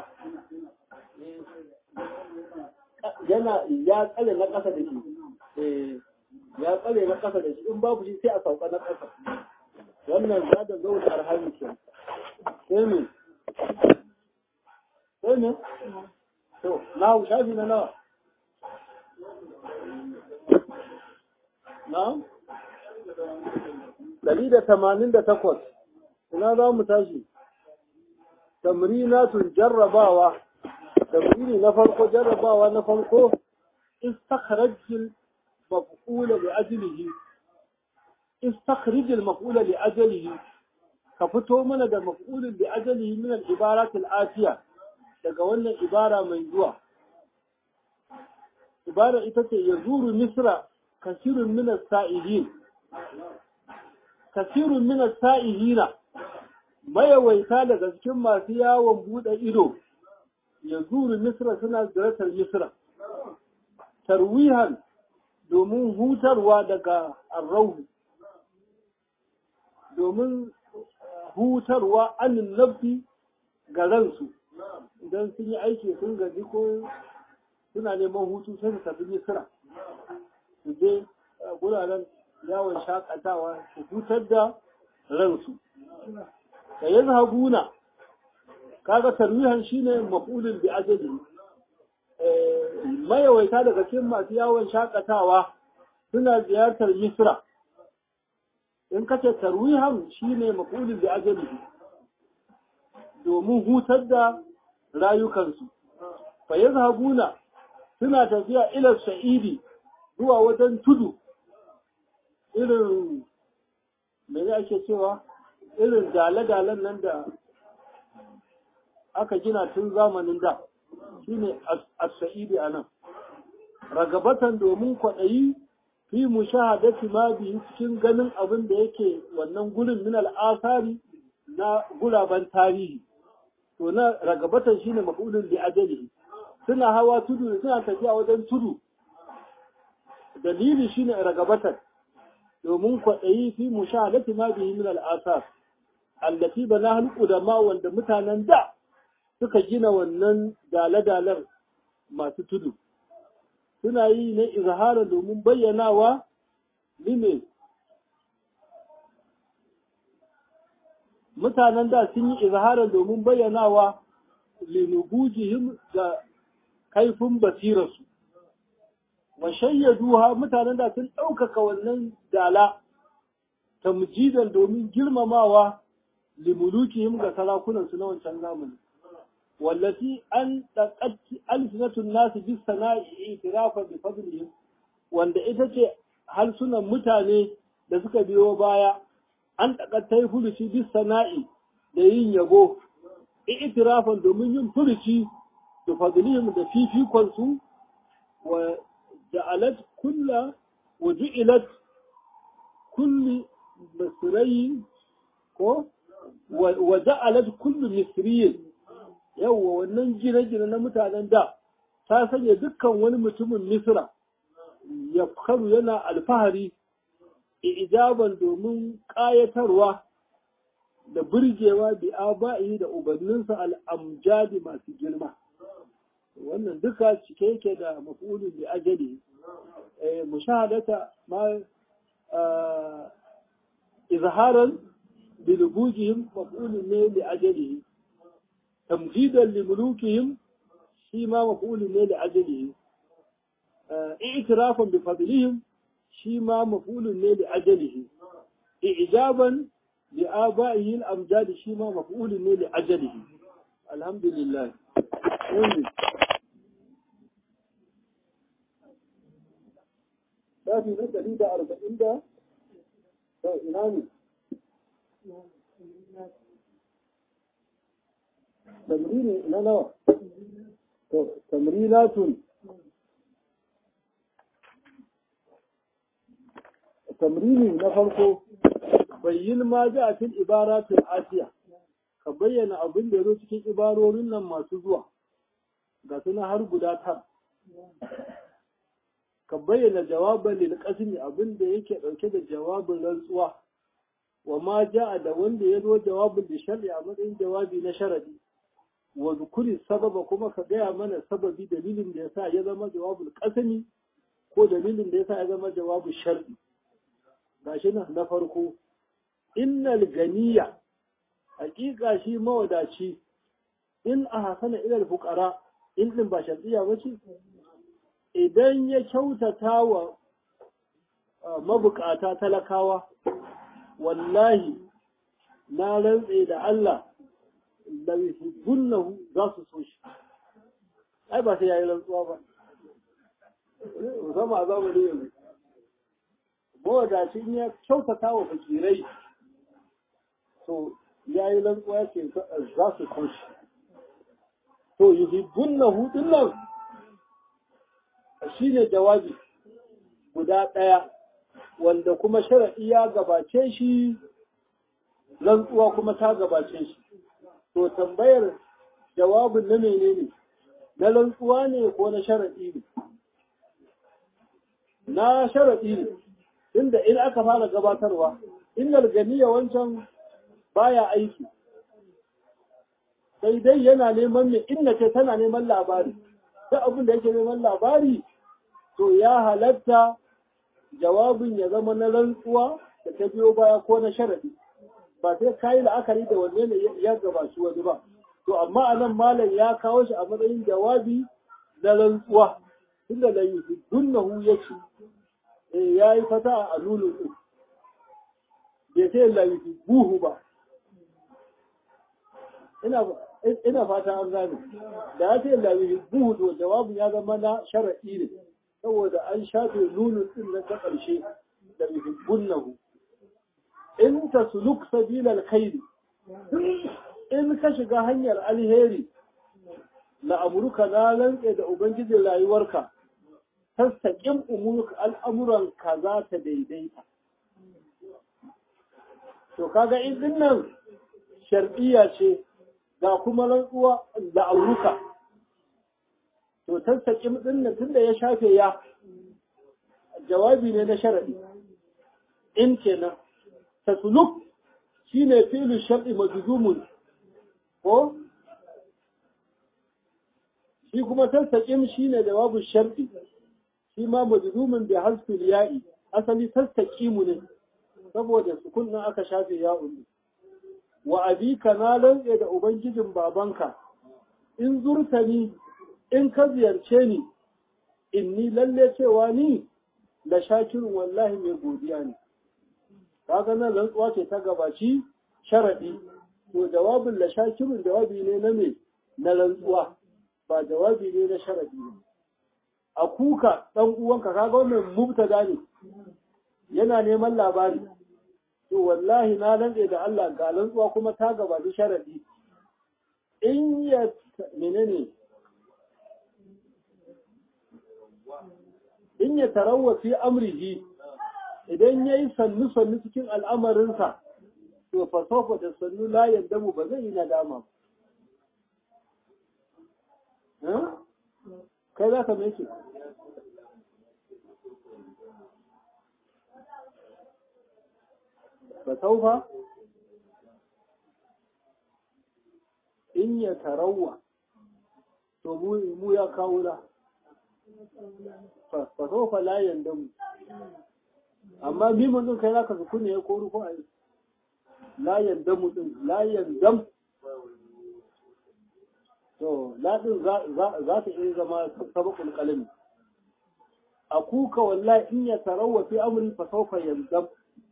yana ya tsare na ƙasa da shi ya tsare na ƙasa da shi in babu shi sai a sauka na ƙasa wannan za da zo da arhami ke sai me sai me to na shafi na nawa na ɗari da tamanin da takwas ina za mu tashi tamrinatun jarrabawa tamrini na farko jarrabawa na farko istakhrajil maf'ula bi ajlihi istakhrij maf'ula li ajlihi ka fito mana da maf'ulin bi ajlihi min al-ibarat al-atiya daga wannan ibara mai zuwa ibara ita ce yazuru misra kasirun min as-sa'ilin kasirun min as-sa'ilina mayawaita daga cikin masu yawon bude ido ya zuru misra suna ziyartar misra tarwihan domin hutarwa daga arrauhu domin hutarwa anin nafi ga ransu idan sun yi aiki sun gaji ko suna neman hutu sai su tafi misra su je guraren yawon shakatawa su hutar da ransu da ya zahabuna kaga tarwihan shine maf'ulun bi ajali mayawaita daga cikin masu yawon shakatawa suna ziyartar misra in kace tarwihan shine maf'ulun bi ajali domin hutar da rayukansu fa yazhabuna suna tafiya ila sa'idi zuwa wajen tudu irin me ake cewa irin dale-dalen nan da aka gina tun zamanin da shine as-sa'idi anan ragabatan domin kwaɗayi fi mushahadati ma bi cikin ganin abin da yake wannan gurin min al'asari na guraben tarihi to na ragabatan shine mafulun li ajalihi suna hawa tudu suna tafiya wajen tudu dalili shine ragabatan domin kwaɗayi fi mushahadati ma bihi min al'asar allati bana al-qudama wanda mutanen da suka gina wannan dale-dalen masu tudu suna yi na izhara domin bayyanawa lime mutanen da sun yi izhara domin bayyanawa linubujihim da kaifin basirarsu wa shayyaduha mutanen da sun ɗaukaka wannan dala tamjidan domin girmamawa limulukihim ga sarakunansu na wancan zamani wallati an taqatti alsinatun nasu bis sana'i itirafa bi fadlihim wanda ita ce harsunan mutane da suka biyo baya an taqattai furuci bis sana'i da yin yabo itirafan domin yin furuci da fadlihim da fifikon su wa ja'alat kulla wa ju'ilat kulli misrayi ko wa ja'alat kullu misriyin yawwa wannan gine-gine na mutanen da ta sanya dukkan wani mutumin misra ya karu yana alfahari ijaban domin ƙayatarwa da burgewa bi aba'i da ubanninsa al'amjadi masu girma wannan duka cike yake da mafulun bi ajali mushahadata ma izharan bilbujihim mafulun ne li ajalihi tamjidan li mulukihim shi ma mafulun ne li ajalihi i'tirafan bi fadlihim shi ma mafulun ne li ajalihi i'jaban li aba'ihi al-amjad shi ma mafulun ne li ajalihi alhamdulillah Shafi na ɗari da arba'in da ina ne? تمرين لا لا تمرينات تمرين نفرق بين ما جاء في العبارات الآتية ka bayyana abin da ya zo cikin ibarorin nan masu zuwa ga suna har guda tar ka bayyana jawabin lil qasmi abin da yake dauke da jawabin rantsuwa wa ma ja'a da wanda ya zo jawabin da shar'i a matsayin jawabi na sharadi wa zukuri sababa kuma ka gaya mana sababi dalilin da yasa ya zama jawabul qasmi ko dalilin da yasa ya zama jawabul shar'i gashi nan na farko innal ganiya hakika shi mawadaci in a hasana ilal fuqara in din ba shar'iyya bace idan ya kyautata wa mabukata talakawa wallahi na rantse da Allah da yuhibbunnahu za su so shi ai ba sai yayi rantsuwa ba zama za mu yanzu mawadacin ya kyautata wa fakirai to ya yi rantsuwa ce za su so shi to yuhibbunnahu din nan shine jawabi guda ɗaya wanda kuma shara'i ya gabace shi rantsuwa kuma ta gabace shi to tambayar jawabin na menene na rantsuwa ne ko na shara'i ne na shara'i ne inda in aka fara gabatarwa innal ganiya wancan baya aiki sai dai yana neman ne inna ce tana neman labari duk abin da yake neman labari to ya halatta jawabin ya zama na rantsuwa da ta biyo baya ko na sharadi ba sai kayi la'akari da wanne ne ya gabaci wani ba to amma a nan malam ya kawo shi a matsayin jawabi na rantsuwa tunda da yi dunnahu ya ce ya yi fata a lulun ɗin bai sai la yi buhu ba ina fata an gane da ya ce la yi buhu to jawabin ya zama na shara'i ne saboda an shafe nunun din na ta ƙarshe da yuhibbunnahu in ta suluk sabilal khairi in ka shiga hanyar alheri la amruka na lantse da ubangijin rayuwarka tastaƙin umurka al'amuran ka za ta daidaita to kaga in din nan shar'iyya ce ga kuma rantsuwa da amruka to tattakin din nan tunda ya shafe ya jawabi ne na sharadi in kenan tasluk shine fi'lu shar'i majzumun ko shi kuma tattakin shine jawabu shar'i shi ma majzumun bi hasfil ya'i asali tattakimu ne saboda sukun nan aka shafe ya'un wa abika na rantse da ubangijin babanka in zurtani in ka ziyarce ni inni lalle cewa ni da shakirin wallahi mai godiya ne kaga nan rantsuwa ce ta gabaci sharadi to jawabin la shakirin jawabi ne na me na rantsuwa ba jawabi ne na sharadi ne a kuka dan uwanka kaga wannan mubtada ne yana neman labari to wallahi na rantse da Allah ga rantsuwa kuma ta gabaci sharadi in ya menene in ya tarawa fi amrihi idan ya yi sannu-sannu cikin al'amarinsa, to fasofa da sannu layan damu ba zai yi nadama. Kai za ka mai Fasaufa? in ya tarawa to mu ya kawo la fa sofa la yandamu amma mimun din kai zaka sukuni ya ko ruku ai la yandamu din la yandam to la din za ta iya zama sabakul qalami akuka wallahi in ya tarawa fi amri fa sawfa yandam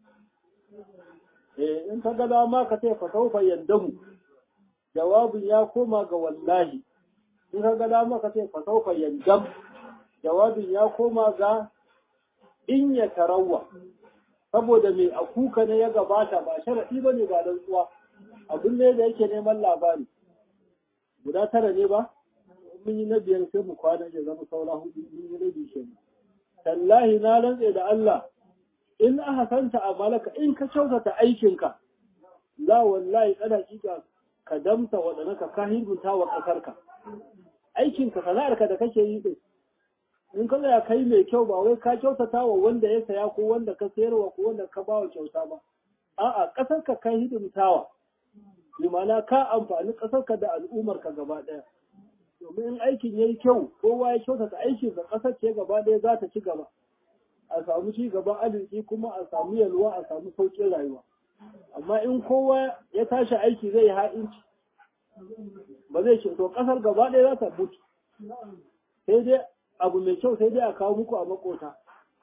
eh in ka ga dama ka ce fa sawfa yandamu jawabin ya koma ga wallahi in ka ga dama ka ce fa sawfa yandam jawabin ya koma ga in ya tarawa saboda mai akuka ne ya gabata ba sharadi bane ba dan tsuwa abin ne da yake neman labari guda tara ne ba mun yi na biyar sai mu kwana ya zama saura hudu mun yi rabi kenan tallahi na rantse da Allah in aka santa a malaka in ka kyautata aikinka la wallahi kada kika ka damta waɗanda ka hidimta wa ƙasarka aikinka sana'arka da kake yi din in ka ya kai mai kyau ba wai ka kyautata wa wanda ya saya ko wanda ka sayarwa ko wanda ka ba wa kyauta ba a'a ƙasarka ka hidimtawa limana ka amfani ƙasarka da al'ummarka gaba ɗaya domin in aikin ya yi kyau kowa ya kyautata aikin da ƙasar ce gaba ɗaya za ta ci gaba a samu ci gaban arziki kuma a samu yalwa a samu sauƙin rayuwa amma in kowa ya tashi aiki zai yi ha'inci ba zai ce to ƙasar gaba ɗaya za ta mutu sai dai abu mai kyau sai dai a kawo muku a makota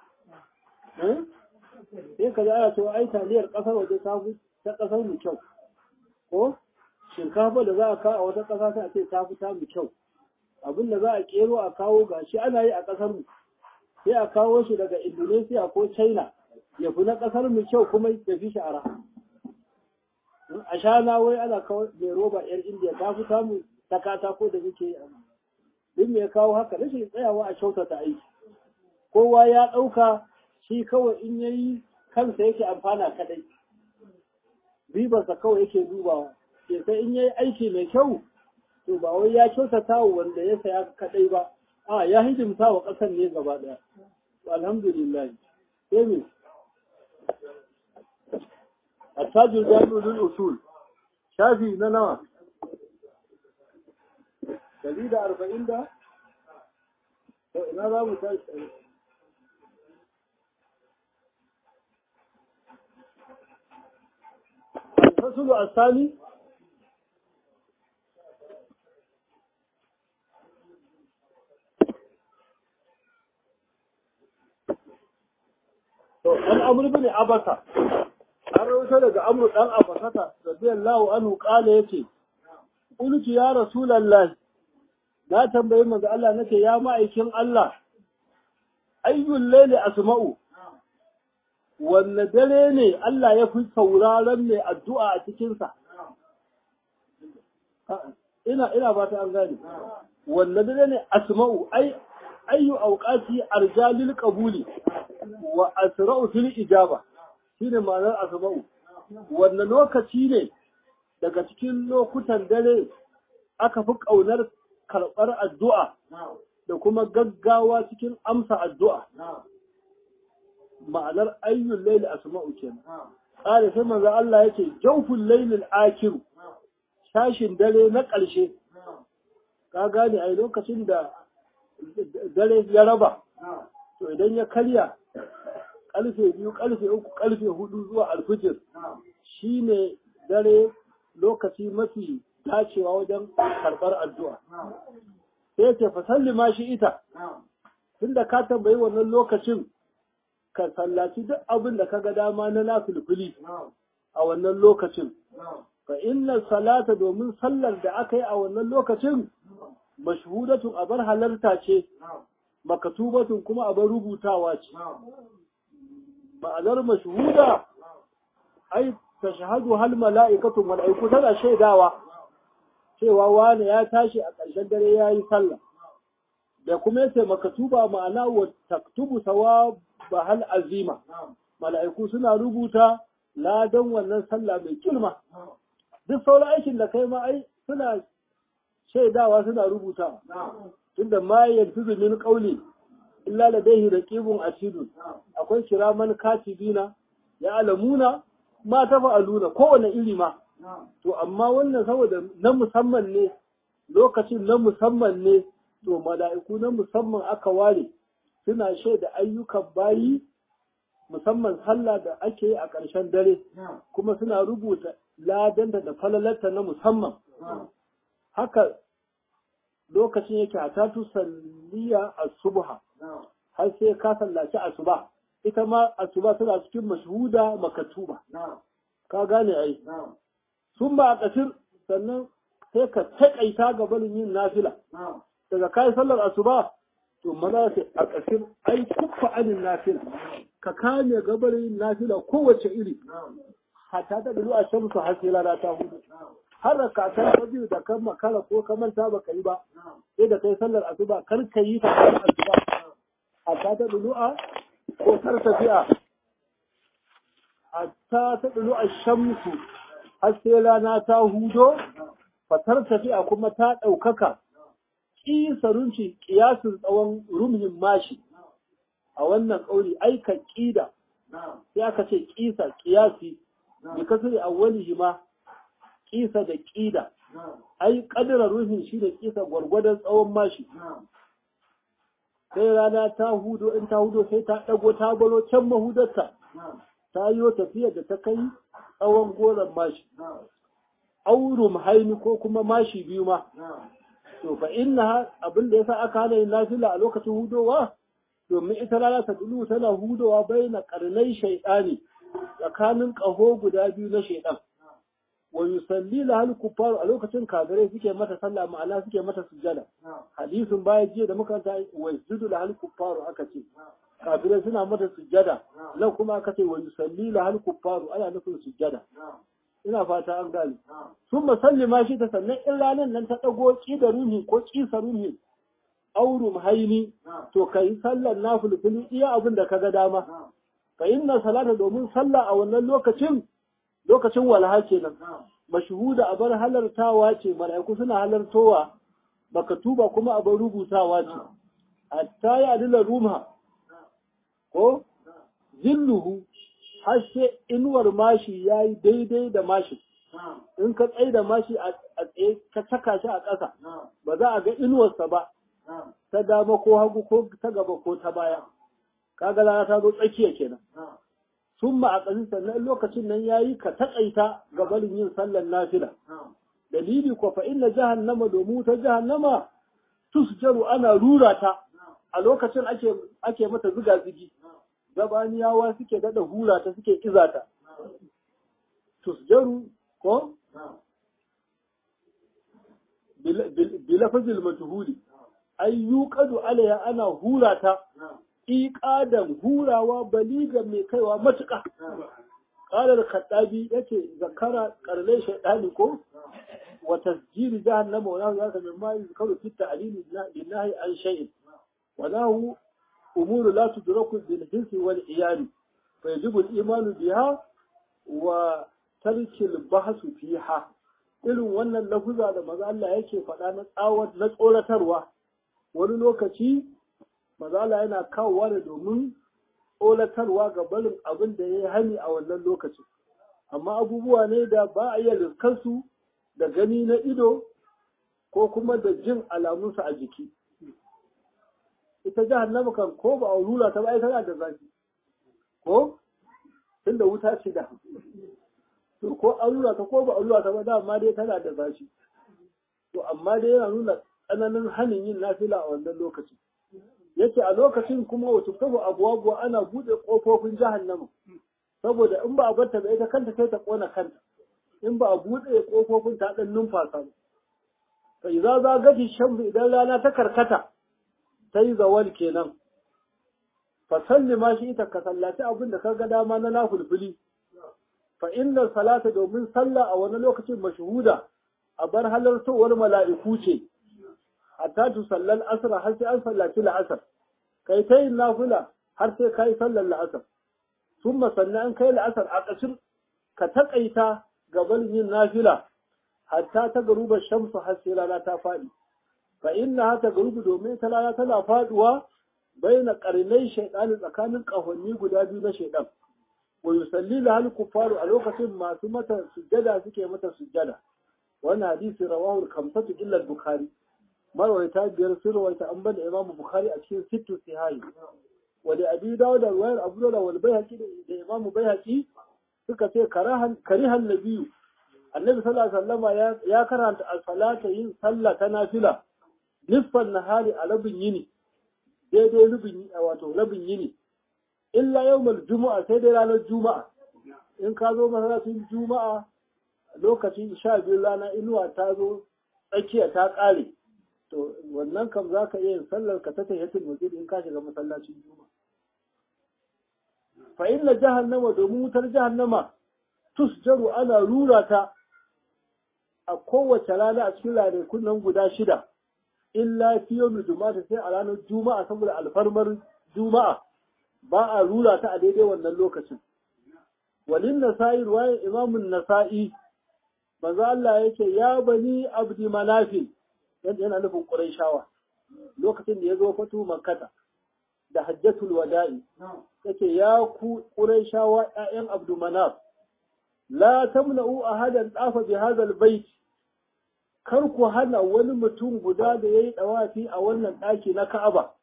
sai ka za a to ai taliyar ƙasar waje ta fi ta ƙasar mu kyau ko shinkafa da za a kawo a wata ƙasa sai a ce ta fi ta mu kyau abin da za a kero a kawo gashi ana yi a ƙasar mu sai a kawo shi daga Indonesia ko China ya fi na ƙasar mu kyau kuma ya fi shara. A shana wai ana kawo mai roba ‘yar Indiya ta fi samu ta katako da muke yi Duk me ya kawo haka rashin tsayawa a kyautata aiki. Kowa ya ɗauka shi kawai in ya yi kansa yake amfana kadai. Ribarsa kawai yake dubawa. Ke sai in ya yi aiki mai kyau to ba wai ya kyautata wa wanda ya saya kadai ba. a ya hidimta wa ƙasar ne gaba ɗaya alhamdulillah sai me attajul jami'ul usul shafi na nawa dari da arba'in da ina za mu tashi الفصل الثاني To, an amur bin abasa, an rawaito daga amur ɗan abasata, radiyallahu anhu ƙala yake, Ƙulki ya Rasulallah, na tambayi manzo Allah nake ya ma'aikin Allah, ayyul laili asma'u, wanne dare ne Allah ya fi sauraron mai addu'a a cikinsa? Ina, ina ba ta an gane, wanne dare ne asma'u, ai, ayyu auqati arjalil qabuli wa asra'u fil ijaba shine ma'anar asma'u wannan lokaci ne daga cikin lokutan dare aka fi kaunar karɓar addu'a da kuma gaggawa cikin amsa addu'a ma'anar ayyul layli asma'u kenan ƙara sai manzo Allah yake jawful laylil akir shashin dare na ƙarshe ka gane ai lokacin da dare ya raba to idan ya karya ƙarfe biyu ƙarfe uku ƙarfe hudu zuwa alfijir shine dare lokaci mafi dacewa wajen karɓar addu'a sai ce fasalli ma shi ita tunda ka tambayi wannan lokacin ka sallaci duk abin da ka ga dama na nafilfili a wannan lokacin fa inna salata domin sallar da aka yi a wannan lokacin mashhudatun abar halarta ce makatubatun kuma abar rubutawa ce ma'anar mashhuda ai tashhadu hal mala'ikatu mala'iku tana shaidawa cewa wani ya tashi a ƙarshen dare yayi sallah da kuma yace makatuba ma'ana wa taktubu sawaba hal azima mala'iku suna rubuta ladan wannan sallah mai kilma duk sauran aikin da kai ma ai suna shaidawa suna rubuta tunda ma yantizu min qawli illa ladayhi raqibun atidun akwai kiraman katibina ya alamuna ma tafa'aluna kowane iri ma to amma wannan saboda na musamman ne lokacin na musamman ne to mala'iku na musamman aka ware suna shaida ayyukan bayi musamman sallah da ake yi a ƙarshen dare kuma suna rubuta ladanta da falalarta na musamman haka lokacin yake a tatu salliya a subha har sai ka sallaci asuba ita ma asuba tana cikin mashhuda makatuba ka gane ai sun ba a ƙasir sannan sai ka taƙaita ga barin yin nafila daga kai sallar asuba to maza sai a ƙasir ai kuffa anin nafila ka kame gabarin yin nafila kowace iri hatta ta dulu a shamsu har sai rana ta hudu har da kakan ta biyu da kan makara ko ka manta ba ka yi ba sai da kai sallar asuba kar ka yi ta sallar asuba hatta ta dulu a ko tar tafiya hatta ta dulu a shamsu har sai rana ta hudo fatar tafiya kuma ta ɗaukaka ƙisa runci ƙiyasin tsawon rumhin mashi a wannan ƙauri aika ƙida sai aka ce ƙisa ƙiyasi bi kasri awwalihi ma ƙisa da ƙida ai ƙadira ruhin shi da ƙisa gwargwadon tsawon mashi sai rana ta hudo in ta hudo sai ta ɗago ta balo can mahudarta ta yi tafiya da ta kai tsawon goron mashi aurum haini ko kuma mashi biyu ma to fa inna abin da yasa aka hana yin nafila a lokacin hudowa domin ita rana ta dulu tana hudowa baina karnai shaytani tsakanin kaho guda biyu na shaytan wa yusalli lahal kuffar a lokacin kafirai suke mata sallah ma'ana suke mata sujjada hadisin baya jiya da muka ta wa yusudu lahal kuffar aka ce kafirai suna mata sujjada nan kuma aka ce wa yusalli lahal kuffar ana nufin sujjada ina fata an gane sun musallima shi ta sannan in ranar nan ta ɗago ƙi da ruhi ko ƙisa ruhi aurum haini to ka yi sallar na fulfuli iya abin da ka ga dama fa inna salata domin sallah a wannan lokacin lokacin walha kenan mashhuda a bar halartawa ce mala'iku suna halartowa baka tuba kuma a bar rubutawa ce hatta ya adila rumha ko zilluhu har sai inuwar mashi ya yi daidai da mashi in ka tsaye da mashi a tsaye ka saka shi a ƙasa ba za a ga inuwarsa ba ta dama ko hagu ko ta gaba ko ta baya kaga rana ta zo tsakiya kenan sun ma a ƙasin sannan lokacin nan ya yi ka taƙaita ga barin yin sallar nafila dalili ko fa inna jahannama domin ta jahannama tusjaru ana rura ta a lokacin ake ake mata ziga zigi gabaniyawa suke dada hura ta suke iza ta tusjaru ko bilafazil majhuli ay yuqadu alaiha ana hura ta iqadan hurawa baliga mai kaiwa matuƙa qala al-khattabi yace zakara qarnai shaydani ko wa tasjiri jahannama wa nahu zaka min ma yuzkaru fi ta'lil lillahi an shay'in wa nahu أمور لا تدرك بالحس والعيان فيجب الإيمان بها وترك البحث فيها irin wannan lafuza da maza Allah yake faɗa na tsawon na tsoratarwa wani lokaci maza Allah yana kawowa da domin tsoratarwa ga barin abin da ya yi hani a wannan lokaci amma abubuwa ne da ba a iya riskarsu da gani na ido ko kuma da jin alamunsa a jiki ita jahannama kan ko ba a rura ta ba tana da zafi ko tunda wuta ce da to ko an rura ta ko ba a rura ta ba dama dai tana da zafi to amma dai yana nuna tsananin hanin yin nafila a wannan lokacin yace a lokacin kuma wato kabu abuwa ana bude kofofin jahannama saboda in ba a barta ba ita kanta sai ta kona kanta in ba a bude kofofin ta dan numfasa ba fa idza za gaji shamsu idan rana ta karkata ta yi zawal kenan fa salli ma shi ita ka sallaci abin da ka ga dama na nafulfuli fa inna salata domin sallah a wani lokacin mashhuda a bar halartowar mala'iku ce hatta tu sallal asr har sai an sallaci la'asar kai ta yin nafila har sai kai sallar la'asar summa sannan an kai la'asar a ƙasir ka taƙaita gaban yin nafila hatta ta garuba shamsu har sai rana ta faɗi fa inna hata garubu domin ta rana tana faduwa baina qarnai shaytani tsakanin kahonni guda biyu na shaytan wa yusalli la hal kufaru a lokacin masu mata sujjada suke mata sujjada wannan hadisi rawahu kamsatu illa bukhari marwaita biyar sun rawaita an bada imam bukhari a cikin sittu sihahi wa da abi dawud da ruwayar abu dawud wal bayhaqi da imam bayhaqi suka ce karahan karihan nabiyyu annabi sallallahu alaihi wasallama ya karanta al-salata yin sallah ta nafila nisfan nahari a rabin yini daidai rubin wato rabin yini illa yawmal juma'a sai dai ranar juma'a in ka zo masallacin juma'a lokacin sha biyu rana inuwa ta zo tsakiya ta ƙare to wannan kam za ka iya yin sallar ka ta tahiyatul masjid in ka shiga masallacin juma'a fa inna jahannama domin wutar jahannama tusjaru ana rura ta a kowace rana a cikin ranakun nan guda shida illa fi yawmi juma'a sai a ranar juma'a saboda alfarmar juma'a ba a rura ta a daidai wannan lokacin walin nasa'i ruwayan imamun nasa'i manzo Allah yake ya bani abdi manafin yadda yana nufin quraishawa lokacin da ya zo fatu makkata da hajjatul wada'i yake ya ku quraishawa ƴaƴan abdu manaf la tamna'u ahadan dafa bi hadha albayt kar ku hana wani mutum guda da yayi dawafi a wannan daki na Ka'aba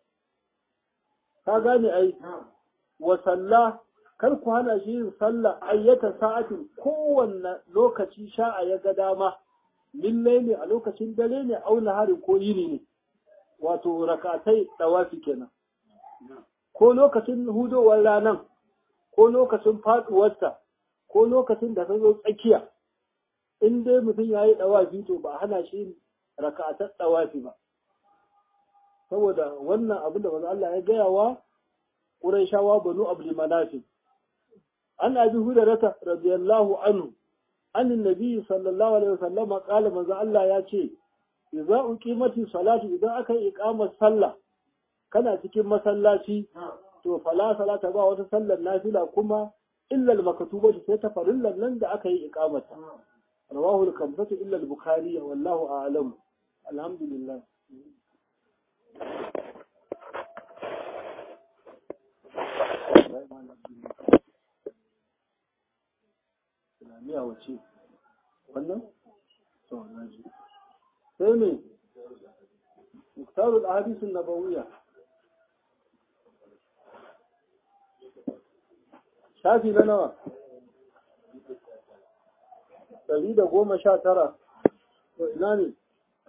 ka gane ai wa sallah kar ku hana shi yin sallah ayyata sa'atin kowanne lokaci sha'a ya ga dama lillai ne a lokacin dare ne auna hari ko yini ne wato rakatai dawafi kenan ko lokacin hudowar ranan ko lokacin faduwarta ko lokacin da ta zo tsakiya in dai mutum ya yi dawafi to ba hana shi rakatar dawafi ba saboda wannan abin da manzo Allah ya gaya wa Qurayshawa banu Abdul Manaf an abi Hurairah radiyallahu anhu an annabi sallallahu alaihi wasallam qala manzo Allah ya ce idza uqimati salatu idan aka yi iqamar sallah kana cikin masallaci to fala salata ba wata sallar nafila kuma illa al-maktubatu sai ta farillan nan da aka yi iqamata rawahu al-khamsatu illa al-bukhari wallahu a'lam alhamdulillah Islamiyya wace? Wannan? To, na ji. Sai ne, Muktarul Ahadisun Nabawiyya. Shafi na nawa? Ɗari da goma sha tara. To, ina ne?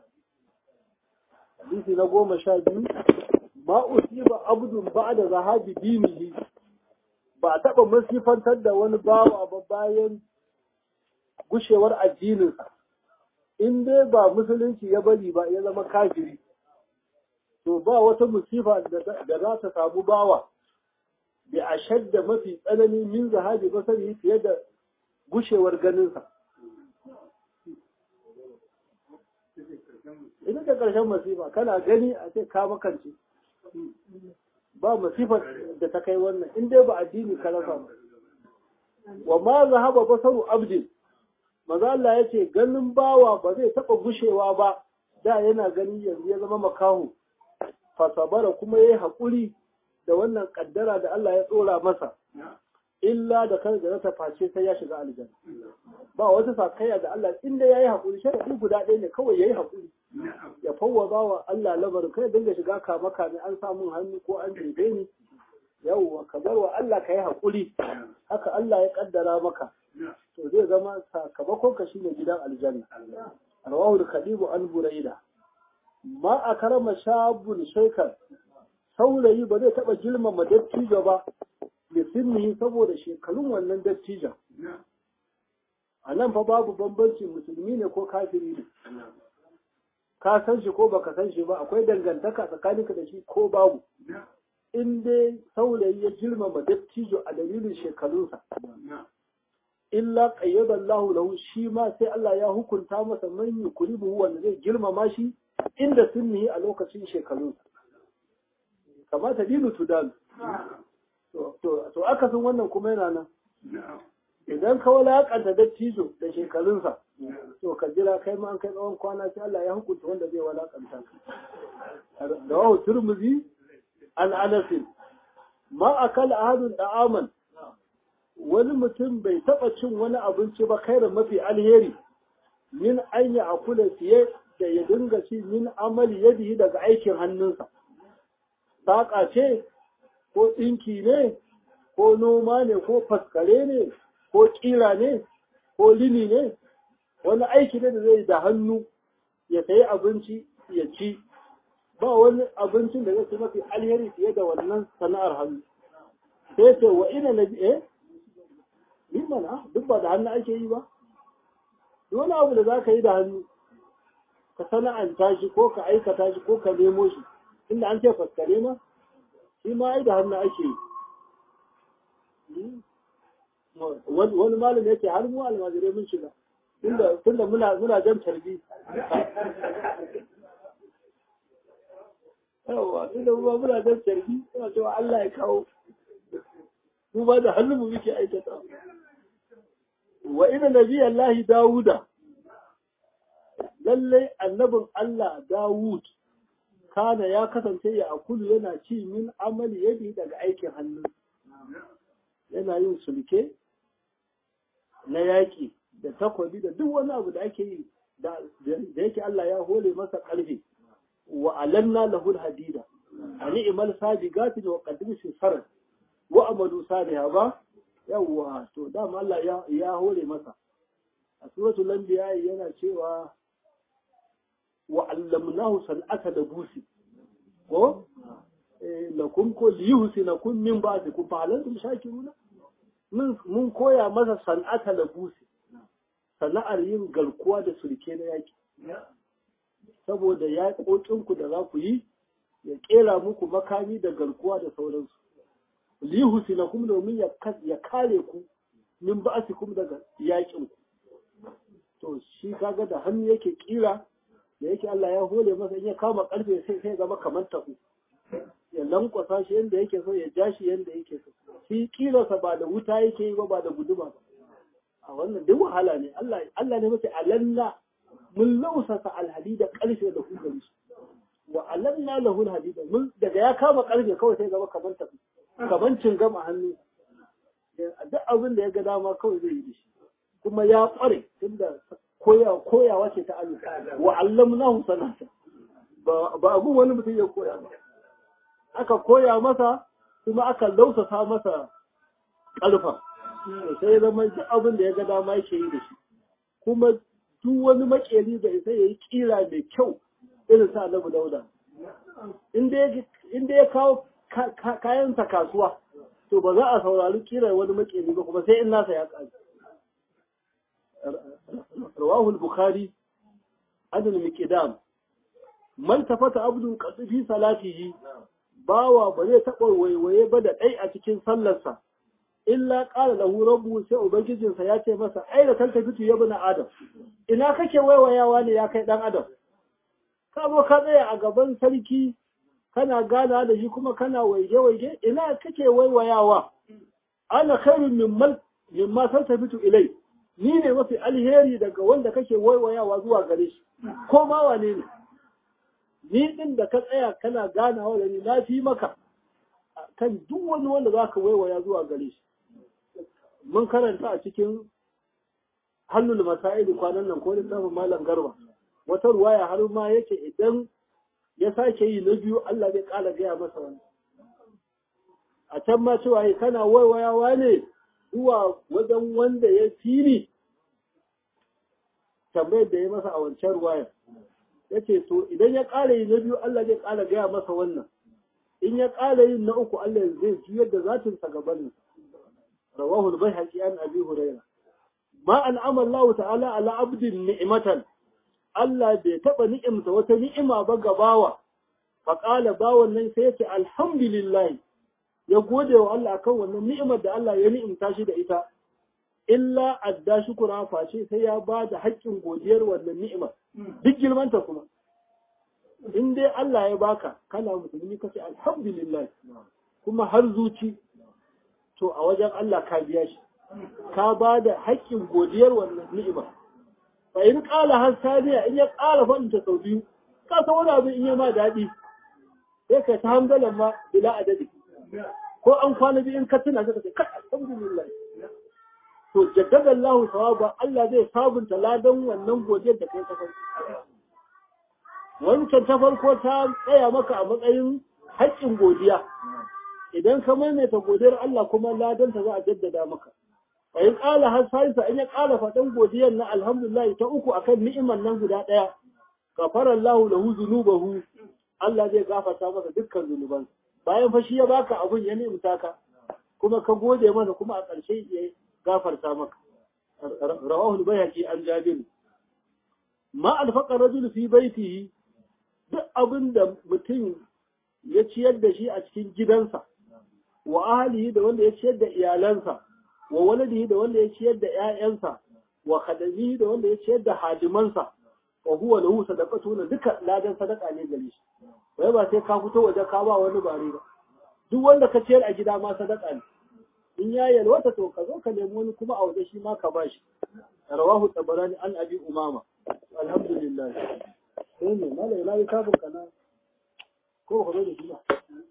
Hadisi na goma sha biyu. Ma usiba abdun ba da zahabi dinihi ba a taɓa masifantar da wani bawa ba bayan gushewar addininsa in dai ba musulunci ya bari ba ya zama kafiri to ba wata musifa da za ta samu bawa da a shadda mafi tsanani min zahabi basari fiye da gushewar ganinsa ita da ƙarshen masifa kana gani a ce ka makance ba masifar da ta kai wannan in dai ba addini ka rasa ba wa ma zahaba basaru abdin maza Allah ya ce ganin bawa ba zai taɓa gushewa ba da yana gani yanzu ya zama makahu fasabara kuma ya yi haƙuri da wannan ƙaddara da Allah ya tsora masa illa da kan da ta face sai ya shiga aljanna ba wata sakayya da Allah inda ya yi haƙuri shi guda ɗaya ne kawai ya yi haƙuri ya fawwaza wa Allah lamarin kai dinga shiga kama kame an samun hannu ko an jebe ni yawwa ka bar wa Allah ka yi haƙuri haka Allah ya kaddara maka to zai zama sakamakon ka shine gidan aljanna rawahu al-khadibu an buraida ma akrama shabun shaykar saurayi ba zai taba girmama dattijo ba da sinni saboda shekarun wannan dattijon a nan fa babu bambanci musulmi ne ko kafiri ne ka san shi ko baka san shi ba akwai dangantaka tsakaninka da shi ko babu in dai saurayi ya girmama dattijo a dalilin shekarunsa illa qayyada Allah lahu shi ma sai Allah ya hukunta masa man yukribu wanda zai girmama shi inda sunni a lokacin shekarunsa kamata dinu tudan to to aka san wannan kuma yana nan idan ka walakanta dattijo da shekarunsa to ka jira kai ma an kai tsawon kwana sai Allah ya hukunta wanda zai walakanta ka da wahu turmuzi an anasin ma akala ahadun da'aman wani mutum bai taɓa cin wani abinci ba kairin mafi alheri min an yi akula fiye da ya dinga ci min amali yadihi daga aikin hannunsa saƙa ce ko ɗinki ne ko noma ne ko faskare ne ko ƙira ne ko lini ne wani aiki ne da zai da hannu ya sayi abinci ya ci ba wani abincin da zai ci mafi alheri fiye da wannan sana'ar hannu sai ce wa ina na eh yi mana duk ba da hannu ake yi ba wani abu da za ka yi da hannu ka sana'anta shi ko ka aikata shi ko ka nemo shi inda an ce faskare ma shi ma ai da hannu ake yi wani malam yake har mu almajirai mun shiga tunda muna muna jan tarbi yawa tunda mu muna jan tarbi suna cewa Allah ya kawo mu ba da hannu mu muke aikata wa ina nabi Allah Dawuda lallai annabin Allah Dawud kana ya kasance ya akulu yana ci min amali yadi daga aikin hannu yana yin sulke na yaƙi da takwabi da duk wani abu da ake yi da yake Allah ya hole masa ƙarfi wa alanna lahul hadida a ni'imal sabiqati wa qaddim fi sarar wa amalu saliha ba yawwa to dama Allah ya ya hole masa a suratul anbiya yana cewa wa allamnahu san'ata da busi ko lakum ko liyuhsinakum min ba'dikum fa halantum shakiruna mun mun koya masa san'ata da busi sana'ar yin garkuwa da sulke na yaki saboda ya ku da za ku yi ya kera muku makami da garkuwa da sauransu liyuhsinakum domin ya kare ku min ba'dikum daga yakin ku to shi kaga da hannu yake kira da yake Allah ya hole masa in ya kama karfe sai sai zama kamar tafu ya lankwasa shi yadda yake so ya ja shi yadda yake so shi kirasa ba da wuta yake yi ba ba da guduma ba a wannan duk wahala ne Allah Allah ne mace alanna mun lausasa alhadida karfe da hukari shi wa alanna lahu alhadida mun daga ya kama karfe kawai sai zama kamar tafu kamar cingam a hannu duk abin da ya ga dama kawai zai yi da shi kuma ya kware tunda koyawa ce ta Allah wa allamnahu sanata ba abun wani mutum ya koya ba aka koya masa kuma aka lausasa masa ƙalfa sai ya zama duk abin da ya ga dama yake yi da shi kuma duk wani makeri da isa ya yi kira mai kyau irin sa annabi dauda inda ya kawo kayansa kasuwa to ba za a saurari kirar wani makeri ba kuma sai in nasa ya ƙaji رواه البخاري عن المقدام من تفت عبد قد في صلاته bawa ba zai taɓa waiwaye ba da ɗai a cikin sallarsa illa ƙara lahu rabu sai ubangijinsa ya ce masa ai da talta fitu ya bina adam ina kake waiwayawa ne ya kai ɗan adam ka zo ka tsaya a gaban sarki kana gana da shi kuma kana waige-waige ina kake waiwayawa ana khairun mimman mimma talta fitu ilai ni ne mafi alheri daga wanda kake waiwayawa zuwa gare shi ko ma wane ne ni din da ka tsaya kana ganawa da ni na fi maka kan duk wani wanda za ka waiwaya zuwa gare shi mun karanta a cikin hannun masa'ili kwanan nan ko littafin malam garba wata ruwaya har ma yake idan ya sake yi na biyu Allah zai ƙara gaya masa wani a can ma cewa kana waiwayawa ne zuwa wajen wanda ya fili tambayar da ya masa a wancan ruwayar ya ce to idan ya ƙara yi na biyu Allah zai ƙara gaya masa wannan in ya ƙara yin na uku Allah zai juyar da zatinsa gabanin rawahul bai haƙi an abi huraira ma an amallahu ta'ala ala abdin ni'matan Allah bai taɓa ni'imta wata ni'ima ba ga bawa faƙala bawan nan sai ya ce alhamdulillah ya gode wa Allah kan wannan ni'imar da Allah ya ni'imta shi da ita illa adda shukura face sai ya ba da haƙƙin godiyar wannan ni'imar duk girmanta kuma in dai Allah ya baka kana musulmi ka ce alhamdulillah kuma har zuci to a wajen Allah ka biya shi ka ba da haƙƙin godiyar wannan ni'imar fa in ƙala har saniya in ya ƙara faɗin ta sau biyu ka san wani abin in ya ma daɗi sai ka ta hamdalan ma bila adadi ko an kwana biyu in ka tuna ka ce kai alhamdulillah to jaddada Allah sawaba Allah zai sabunta ladan wannan godiyar da kai ka kai wancan ta farko ta tsaya maka a matsayin haƙƙin godiya idan ka maimaita godiyar Allah kuma ladan ta za a jaddada maka fa in qala har sai in ya qala faɗan godiyar na alhamdulillah ta uku akan ni'imar nan guda ɗaya gafara Allah lahu zunubahu Allah zai gafarta masa dukkan zunuban bayan fa shi ya baka abun ya nemta ka kuma ka gode masa kuma a ƙarshe ya gafarta maka rawahu al-bayhaqi an jabir ma alfaqa rajul fi baitihi duk abin da mutum ya ciyar da shi a cikin gidansa wa ahlihi da wanda ya ciyar da iyalansa wa waladihi da wanda ya ciyar da ƴaƴansa wa khadamihi da wanda ya ciyar da hadimansa wa huwa lahu sadaqatu duka ladan sadaka ne gare shi wai ba sai ka fito waje ka ba wani bare ba duk wanda ka ciyar a gida ma sadaka ne in ya yalwata to ka zo ka nemi wani kuma a waje shi ma ka bashi rawahu tabarani an abi umama alhamdulillah sai ne malai na yi kafin kana ko ka zo da shi ba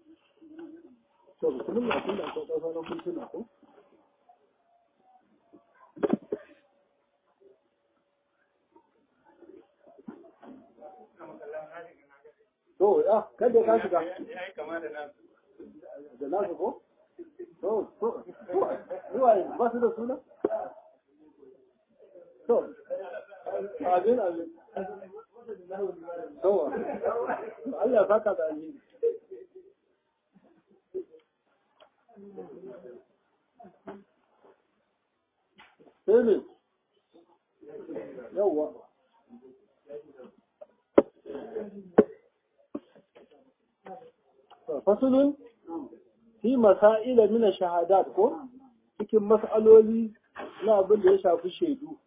to musulun na tun da akwai ɗauka na mintuna ko To, ya, kada ka shiga. Da nasu ko? To, to, zuwa ba su da suna? To, abin abin. To, Allah ya saka da alheri. Sai ne? Yawwa. fasulun fi masa'ila mina shahadat ko cikin mas'aloli na abin da ya shafi shaidu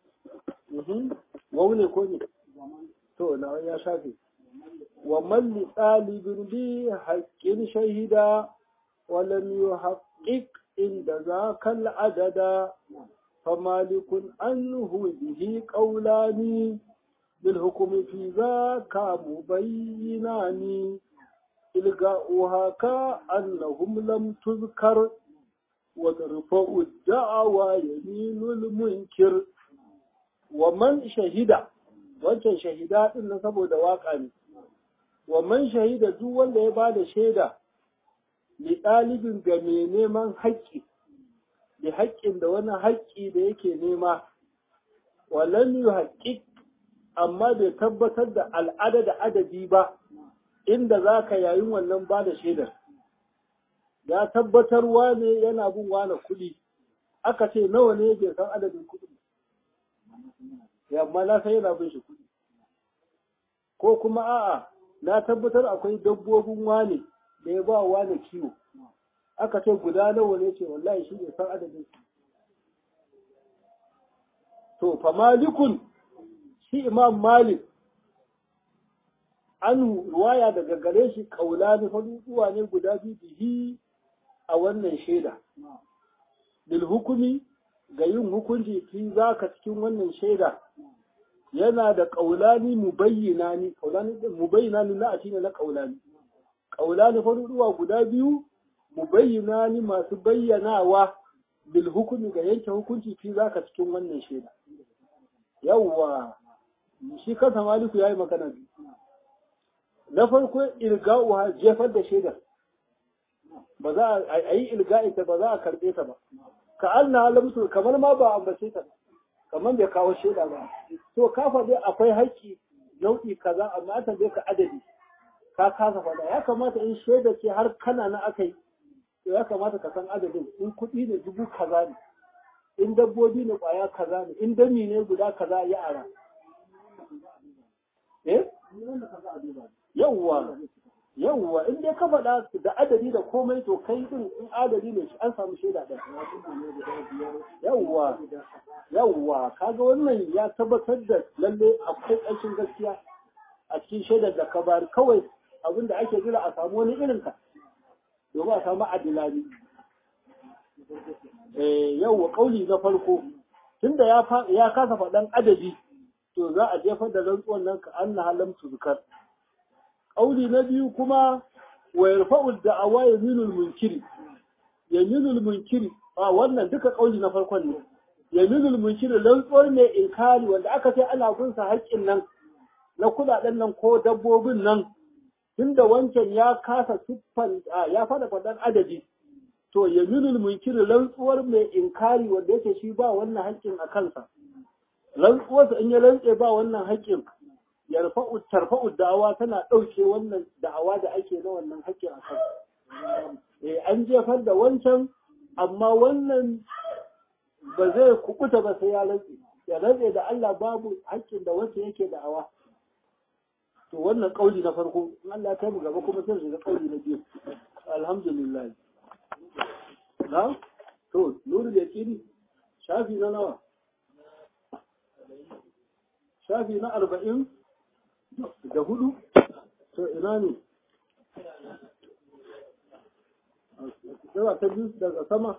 waune ko ne to na ya shafi wa malli ɗalibin bi haƙƙin shahida walam yi haƙiƙ inda za kan adada famalikun anhu bihi ƙaulani بالحكم في ذاك مبينان إلقاؤها كأنهم لم تذكر وترفع الدعوى يمين المنكر ومن شهد wancan shahida din na saboda waka ne wa man shahida duk wanda ya bada shaida li ɗalibin ga mai neman haƙƙi da haƙƙin da wani haƙƙi da yake nema walan yuhaqqiq amma bai tabbatar da al'ada da adadi ba inda za ka yayin wannan ba da shaidar. Ya tabbatarwa ne yana bin wane kuɗi, aka ce nawa ne bai san adadin kuɗi. Yamma na san yana bin shi kuɗi. Ko kuma a'a, na tabbatar akwai dabbobin wane da ya ba wane kiwo. Aka ce guda nawa ne ce wallahi shi bai san adadin su. To, fa malikun shi imam malik an ruwaya daga gare shi kaulani faduduwa ne guda biyu bihi a wannan shaida bil hukumi ga yin hukunci fi zaka cikin wannan shaida yana da kaulani mubayyana ni kaulani mubayyana ni na ne na kaulani kaulani faduduwa guda biyu mubayyana ni masu bayyanawa bil hukumi ga yanke hukunci fi zaka cikin wannan shaida yawwa shi kansa maliku ya yi magana na farko ilga'uha jefar da shaidar ba za a yi ilga'i ta ba za a karɓe ta ba ka Allah alamsu kamar ma ba ambace ta kamar bai kawo shaida ba to ka faɗi akwai haƙƙi nau'i kaza amma ta bai ka adadi ka kasa faɗa ya kamata in shaida ce har kana na aka yi to ya kamata ka san adadin in kuɗi ne dubu kaza ne in dabbobi ne ƙwaya kaza ne in dami ne guda kaza ya ara eh yawwa yawwa in dai ka faɗa da adadi da komai to kai din in adadi ne an samu shaida ɗaya yawwa yawwa kaga wannan ya tabbatar da lalle akwai ƙarshen gaskiya a cikin shaidar da ka bari kawai abin da ake jira a samu wani irin ka domin a samu adilani eh yawwa kauli na farko tunda ya ya kasa faɗan adadi to za a jefar da rantsuwan nan ka anna halam tuzkar kauli na biyu kuma wa yarfa'u da'awa yaminul munkiri yaminul munkiri a wannan duka kauli na farkon ne yaminul munkir rantsuwar mai inkari wanda aka ce ana gunsa haƙƙin nan na kuɗaɗen nan ko dabbobin nan tunda wancan ya kasa siffan ya fada faɗan adadi to yaminul munkir rantsuwar mai inkari wanda yake shi ba wannan haƙƙin a kansa rantsuwarsa in ya rantse ba wannan haƙƙin yarfa'u tarfa'u da'awa tana ɗauke wannan da'awa da ake na wannan haƙƙin a kansa eh an jefar da wancan amma wannan ba zai kukuta ba sai ya rantse ya rantse da Allah babu haƙƙin da wancan yake da'awa to wannan kauli na farko in Allah ya mu gaba kuma sai shiga kauli na biyu alhamdulillah na to nuru da kiri shafi na nawa shafi na arba'in da hudu to ina ne yawa ta biyu daga sama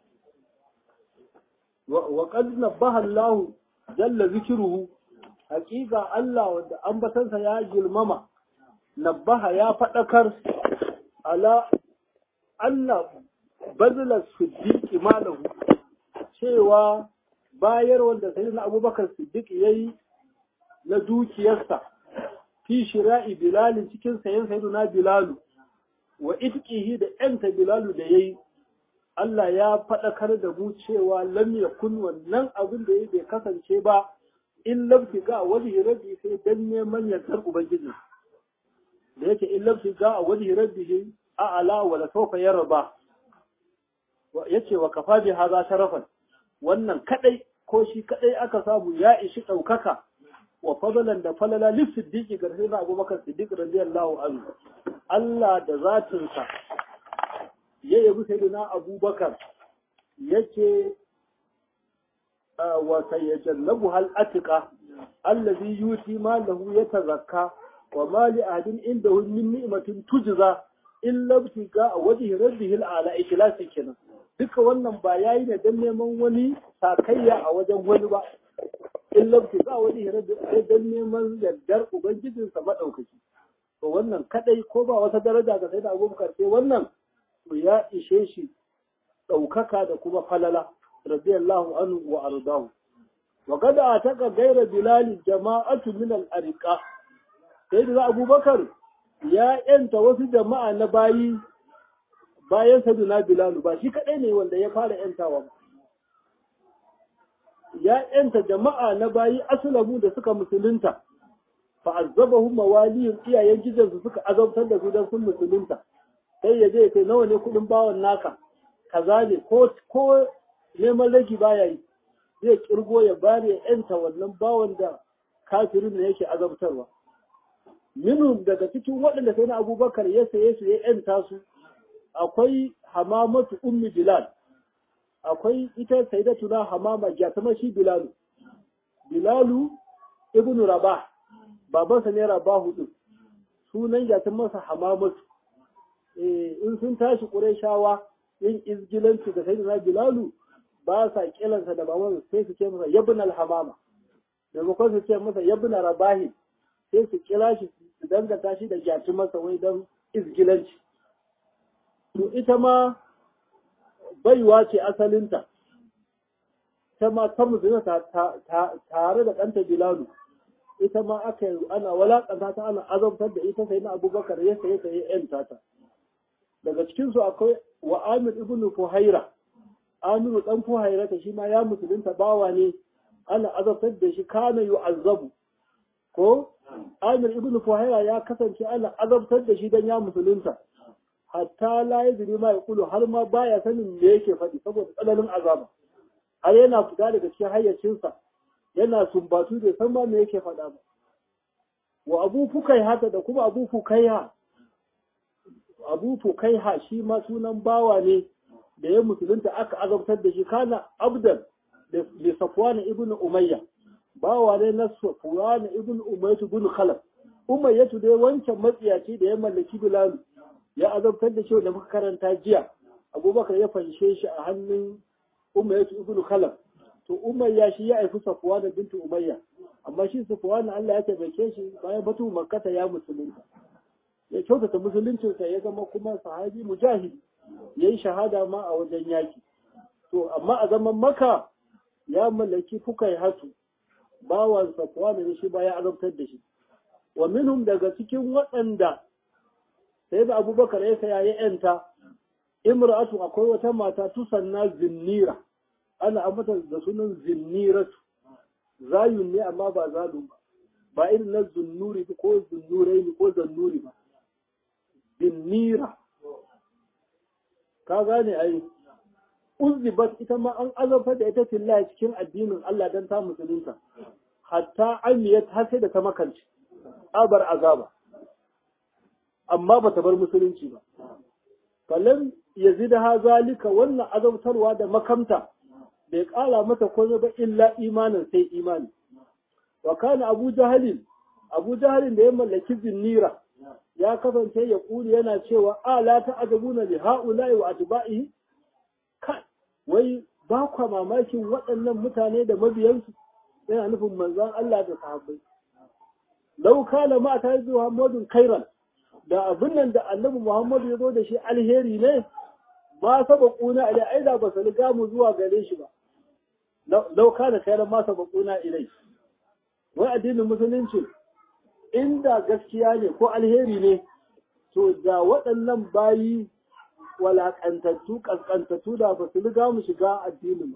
wa qad nabbaha Allah jalla zikruhu hakika Allah wanda ambatansa ya girmama nabbaha ya fadakar ala anna bazla siddiq malahu cewa bayar wanda sayyidina Abubakar Siddiq yayi na dukiyarsa fi shira'i Bilal cikin sayan sayyidina Bilalu wa itqihi da ‘yanta Bilalu da ya yi, Allah ya faɗakar da mu cewa lam yakun wannan abin da ya bai kasance ba, in lamfi ga wani rabbi sai dan neman yardar Ubangiji. Da yake in lamfi ga wani rabbi a ala wa la sofa ya raba. Ya ce wa kafa bi haza sharafan, wannan kaɗai ko shi kaɗai aka samu ya ishi ɗaukaka wa fadalan da falala lif siddiqi ga sai Abubakar Siddiq radiyallahu anhu Allah da zatinsa ya yabi sayyidina Abubakar yake wa sayyajannabu hal atiqa allazi yuti ma lahu yatazakka wa ma li ahadin indahu min ni'matin tujza illa ibtiga wajhi rabbihil ala ikhlasi kenan duka wannan ba yayi ne dan neman wani sakayya a wajen wani ba illa ibtiga wajhi rabbi dan neman yardar ubangijinsa madaukaki to wannan kadai ko ba wata daraja ga sayyidina Abubakar sai wannan to ya ishe shi daukaka da kuma falala radiyallahu anhu wa ardahu wa qad ataka ghayra bilal jama'atu min al-ariqa sayyidina Abubakar ya yanta wasu jama'a na bayi bayan sayyidina bilal ba shi kadai ne wanda ya fara yantawa ya yanta jama'a na bayi aslamu da suka musulunta fa'azzabahum mawaliyun iyayen gidansu suka azabtar da su don sun musulunta sai ya je ya kai nawa ne kudin bawan naka kaza ne ko ko neman ragi baya yi zai kirgo ya bari ya yanta wannan bawan da kafirin ne yake azabtarwa minhum daga cikin waɗanda sai na abubakar ya saye su ya yanta su akwai hamamatu ummi bilal akwai ita sayyidatuna hamama gyatama shi bilalu bilalu ibnu rabah babansa ne rabahu din sunan yatin masa hamamatu eh in sun tashi qurayshawa yin izgilanci da sayyidina bilalu ba sa kilansa da babansa sai su ce masa yabn al-hamama daga ko su ce masa yabn rabahi sai su kira shi su dangata shi da yatin masa wai dan izgilanci to ita ma baiwa ce asalinta ta ma ta musulunta tare da ɗanta bilalu ita ma aka yi ana walakanta ta ana azabtar da ita sai na abubakar ya saye ta ya yanta ta daga cikinsu akwai wa amir ibn fuhaira amiru dan fuhaira ta shi ma ya musulunta bawa ne ana azabtar da shi kana yu'azzabu ko amir ibn fuhaira ya kasance ana azabtar da shi dan ya musulunta hatta la yadri ma yaqulu har ma baya sanin me yake faɗi saboda tsananin azaba har yana fita daga cikin hayyacinsa yana sumbatu bai san ma me yake faɗa ba wa abu fukai haka da kuma abu fukaiha abu fukaiha shi ma sunan bawa ne da ya musulunta aka azabtar da shi kana abdan da safwan ibn umayya bawa ne na safwan ibn umayya ibn khalaf umayyatu dai wancan matsiyaci da ya mallaki bilalu ya azabtar da shi da muka karanta jiya abubakar ya fanshe shi a hannun umayyatu ibn khalaf to umayya shi ya aifi safuwa da bintu umayya amma shi safuwa na Allah ya taimake shi bayan batu makkata ya musulunta ya kyautata musuluncinsa ya zama kuma sahabi mujahid ya yi shahada ma a wajen yaki to amma a zaman maka ya mallaki fukai hatu bawan safwan ne shi ba ya azabtar da shi wa minhum daga cikin waɗanda sai da abubakar ya saya ya yanta imra'atu akwai wata mata tusanna zinnira ana ambata da sunan zinniratu zayun ne amma ba zalun ba ba irin na zunnuri ko zunnurai ko zannuri ba zinnira ka gane ai uzibat ita ma an azabtar da ita fillahi cikin addinin Allah dan ta musulunta hatta amiyat har sai da ta makance abar azaba amma bata bar musulunci ba falam yazidha zalika wannan azabtarwa da makamta bai kala mata komai ba illa imanin sai imani wa kana abu jahalin abu jahalin da ya mallaki zinnira ya kasance ya kuli yana cewa ala ta ajabuna li haula'i wa atba'ihi kai wai ba kwa mamakin waɗannan mutane da mabiyansu yana nufin manzon Allah da sahabbai lau kana ma ta yi Muhammadun kairan da abin nan da annabi Muhammadu ya zo da shi alheri ne ma saba kuna ilai ai da ba su riga mu zuwa gare shi ba lau kana kairan ma saba kuna ilai wai addinin musulunci inda gaskiya ne ko alheri ne to da waɗannan bayi walaƙantattu ƙasƙantattu da ba su riga mu shiga addinin ba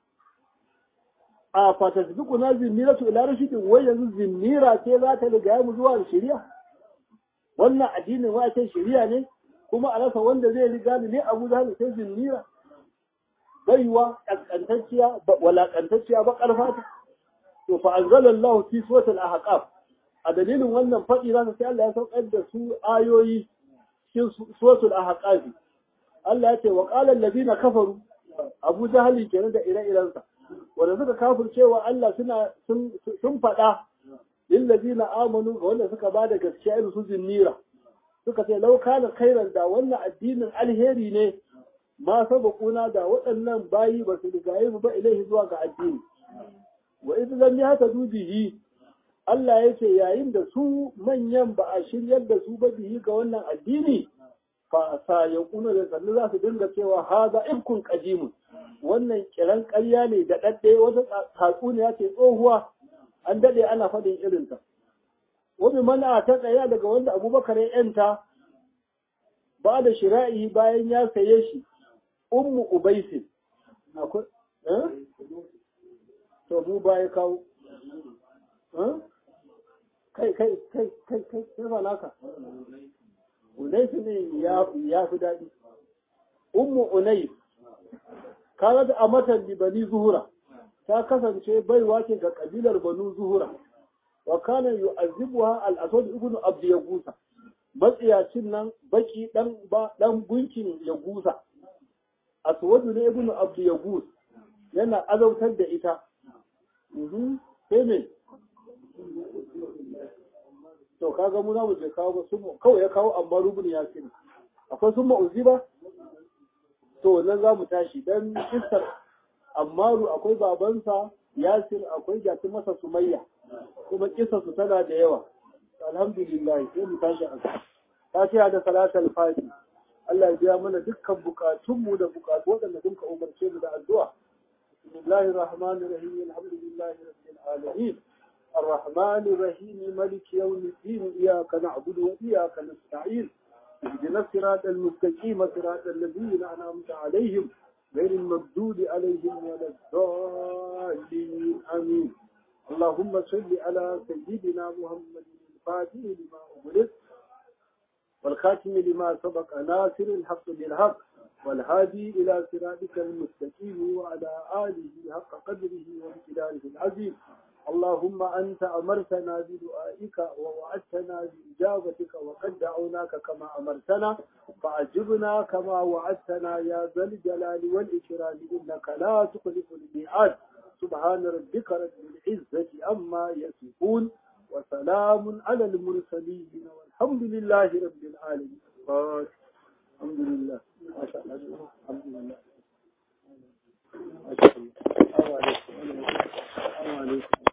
a fatasbiku na zinniratu ila rashidin wai yanzu zinnira ce za ta riga mu zuwa da shari'a wannan addinin wa ce shari'a ne kuma a rasa wanda zai riga ni ne abu da sai zinnira baiwa ƙasƙantacciya walaƙantacciya ba ƙarfata to fa anzalallahu fi suratul ahqaf a dalilin wannan faɗi za ta sai Allah ya saukar da su ayoyi cikin suratul ahqaf Allah ya ce wa qala allazina kafaru Abu Jahal kenan da ire-irensa wanda suka kafircewa Allah suna sun sun faɗa lil ladina amanu ga wanda suka bada gaskiya irin su zinnira suka ce law kana khairan da wannan addinin alheri ne ma sabaquna da waɗannan bayi ba su rigaye mu ba ilaihi zuwa ga addini wa idh lam yahtadu bihi Allah ya ce yayin da su manyan ba a shiryar da su ba bihi ga wannan addini fa sa ya kuna da sannu za su dinga cewa haza ifkun qadimun wannan kiran ƙarya ne da dadde wata tatsuniya ce tsohuwa an dade ana faɗin irin ta wani mana ta tsaya daga wanda Abubakar ya yanta ba da shira'i bayan ya saye shi ummu ubaisin akwai eh to mu baya kawo kai kai kai kai kai kai ba naka unaisu ne ya fi daɗi ummu unais kana da amatan li bani zuhura ta kasance baiwa ce ga kabilar banu zuhura wa kana yu'azzibuha al-asad ibn abd yagusa matsiyacin nan baki dan ba dan gunkin yagusa aswadu ne ibn abd yagus yana azautar da ita sai me to kaga mu za mu je kawo ba sun kawai ya kawo amma rubun ya sani akwai sun ma'uzi ba to nan za mu tashi dan kisar ammaru akwai babansa yasir akwai jatin masa sumayya kuma kisar su tana da yawa alhamdulillah sai mu tashi a fatiha da salatul fati Allah ya biya mana dukkan bukatunmu da bukatu waɗanda sun ka umarce mu da addu'a bismillahir rahmanir rahim alhamdulillahi rabbil alamin الرحمن الرحيم ملك يوم الدين إياك نعبد وإياك نستعين اهدنا الصراط المستقيم صراط الذين أنعمت عليهم غير المردود عليهم ولا الضالين آمين اللهم صل على سيدنا محمد الفاتح لما أغلق والخاتم لما سبق ناصر الحق بالحق والهادي إلى صراطك المستقيم وعلى آله حق قدره وامتداره العظيم اللهم أنت أمرتنا بدعائك ووعدتنا بإجابتك وقد دعوناك كما أمرتنا فأجبنا كما وعدتنا يا ذا الجلال والإكرام إنك لا تخلف الميعاد سبحان ربك رب العزة أما يصفون وسلام على المرسلين والحمد لله رب العالمين الحمد لله ما شاء الله الحمد لله ما شاء الله السلام عليكم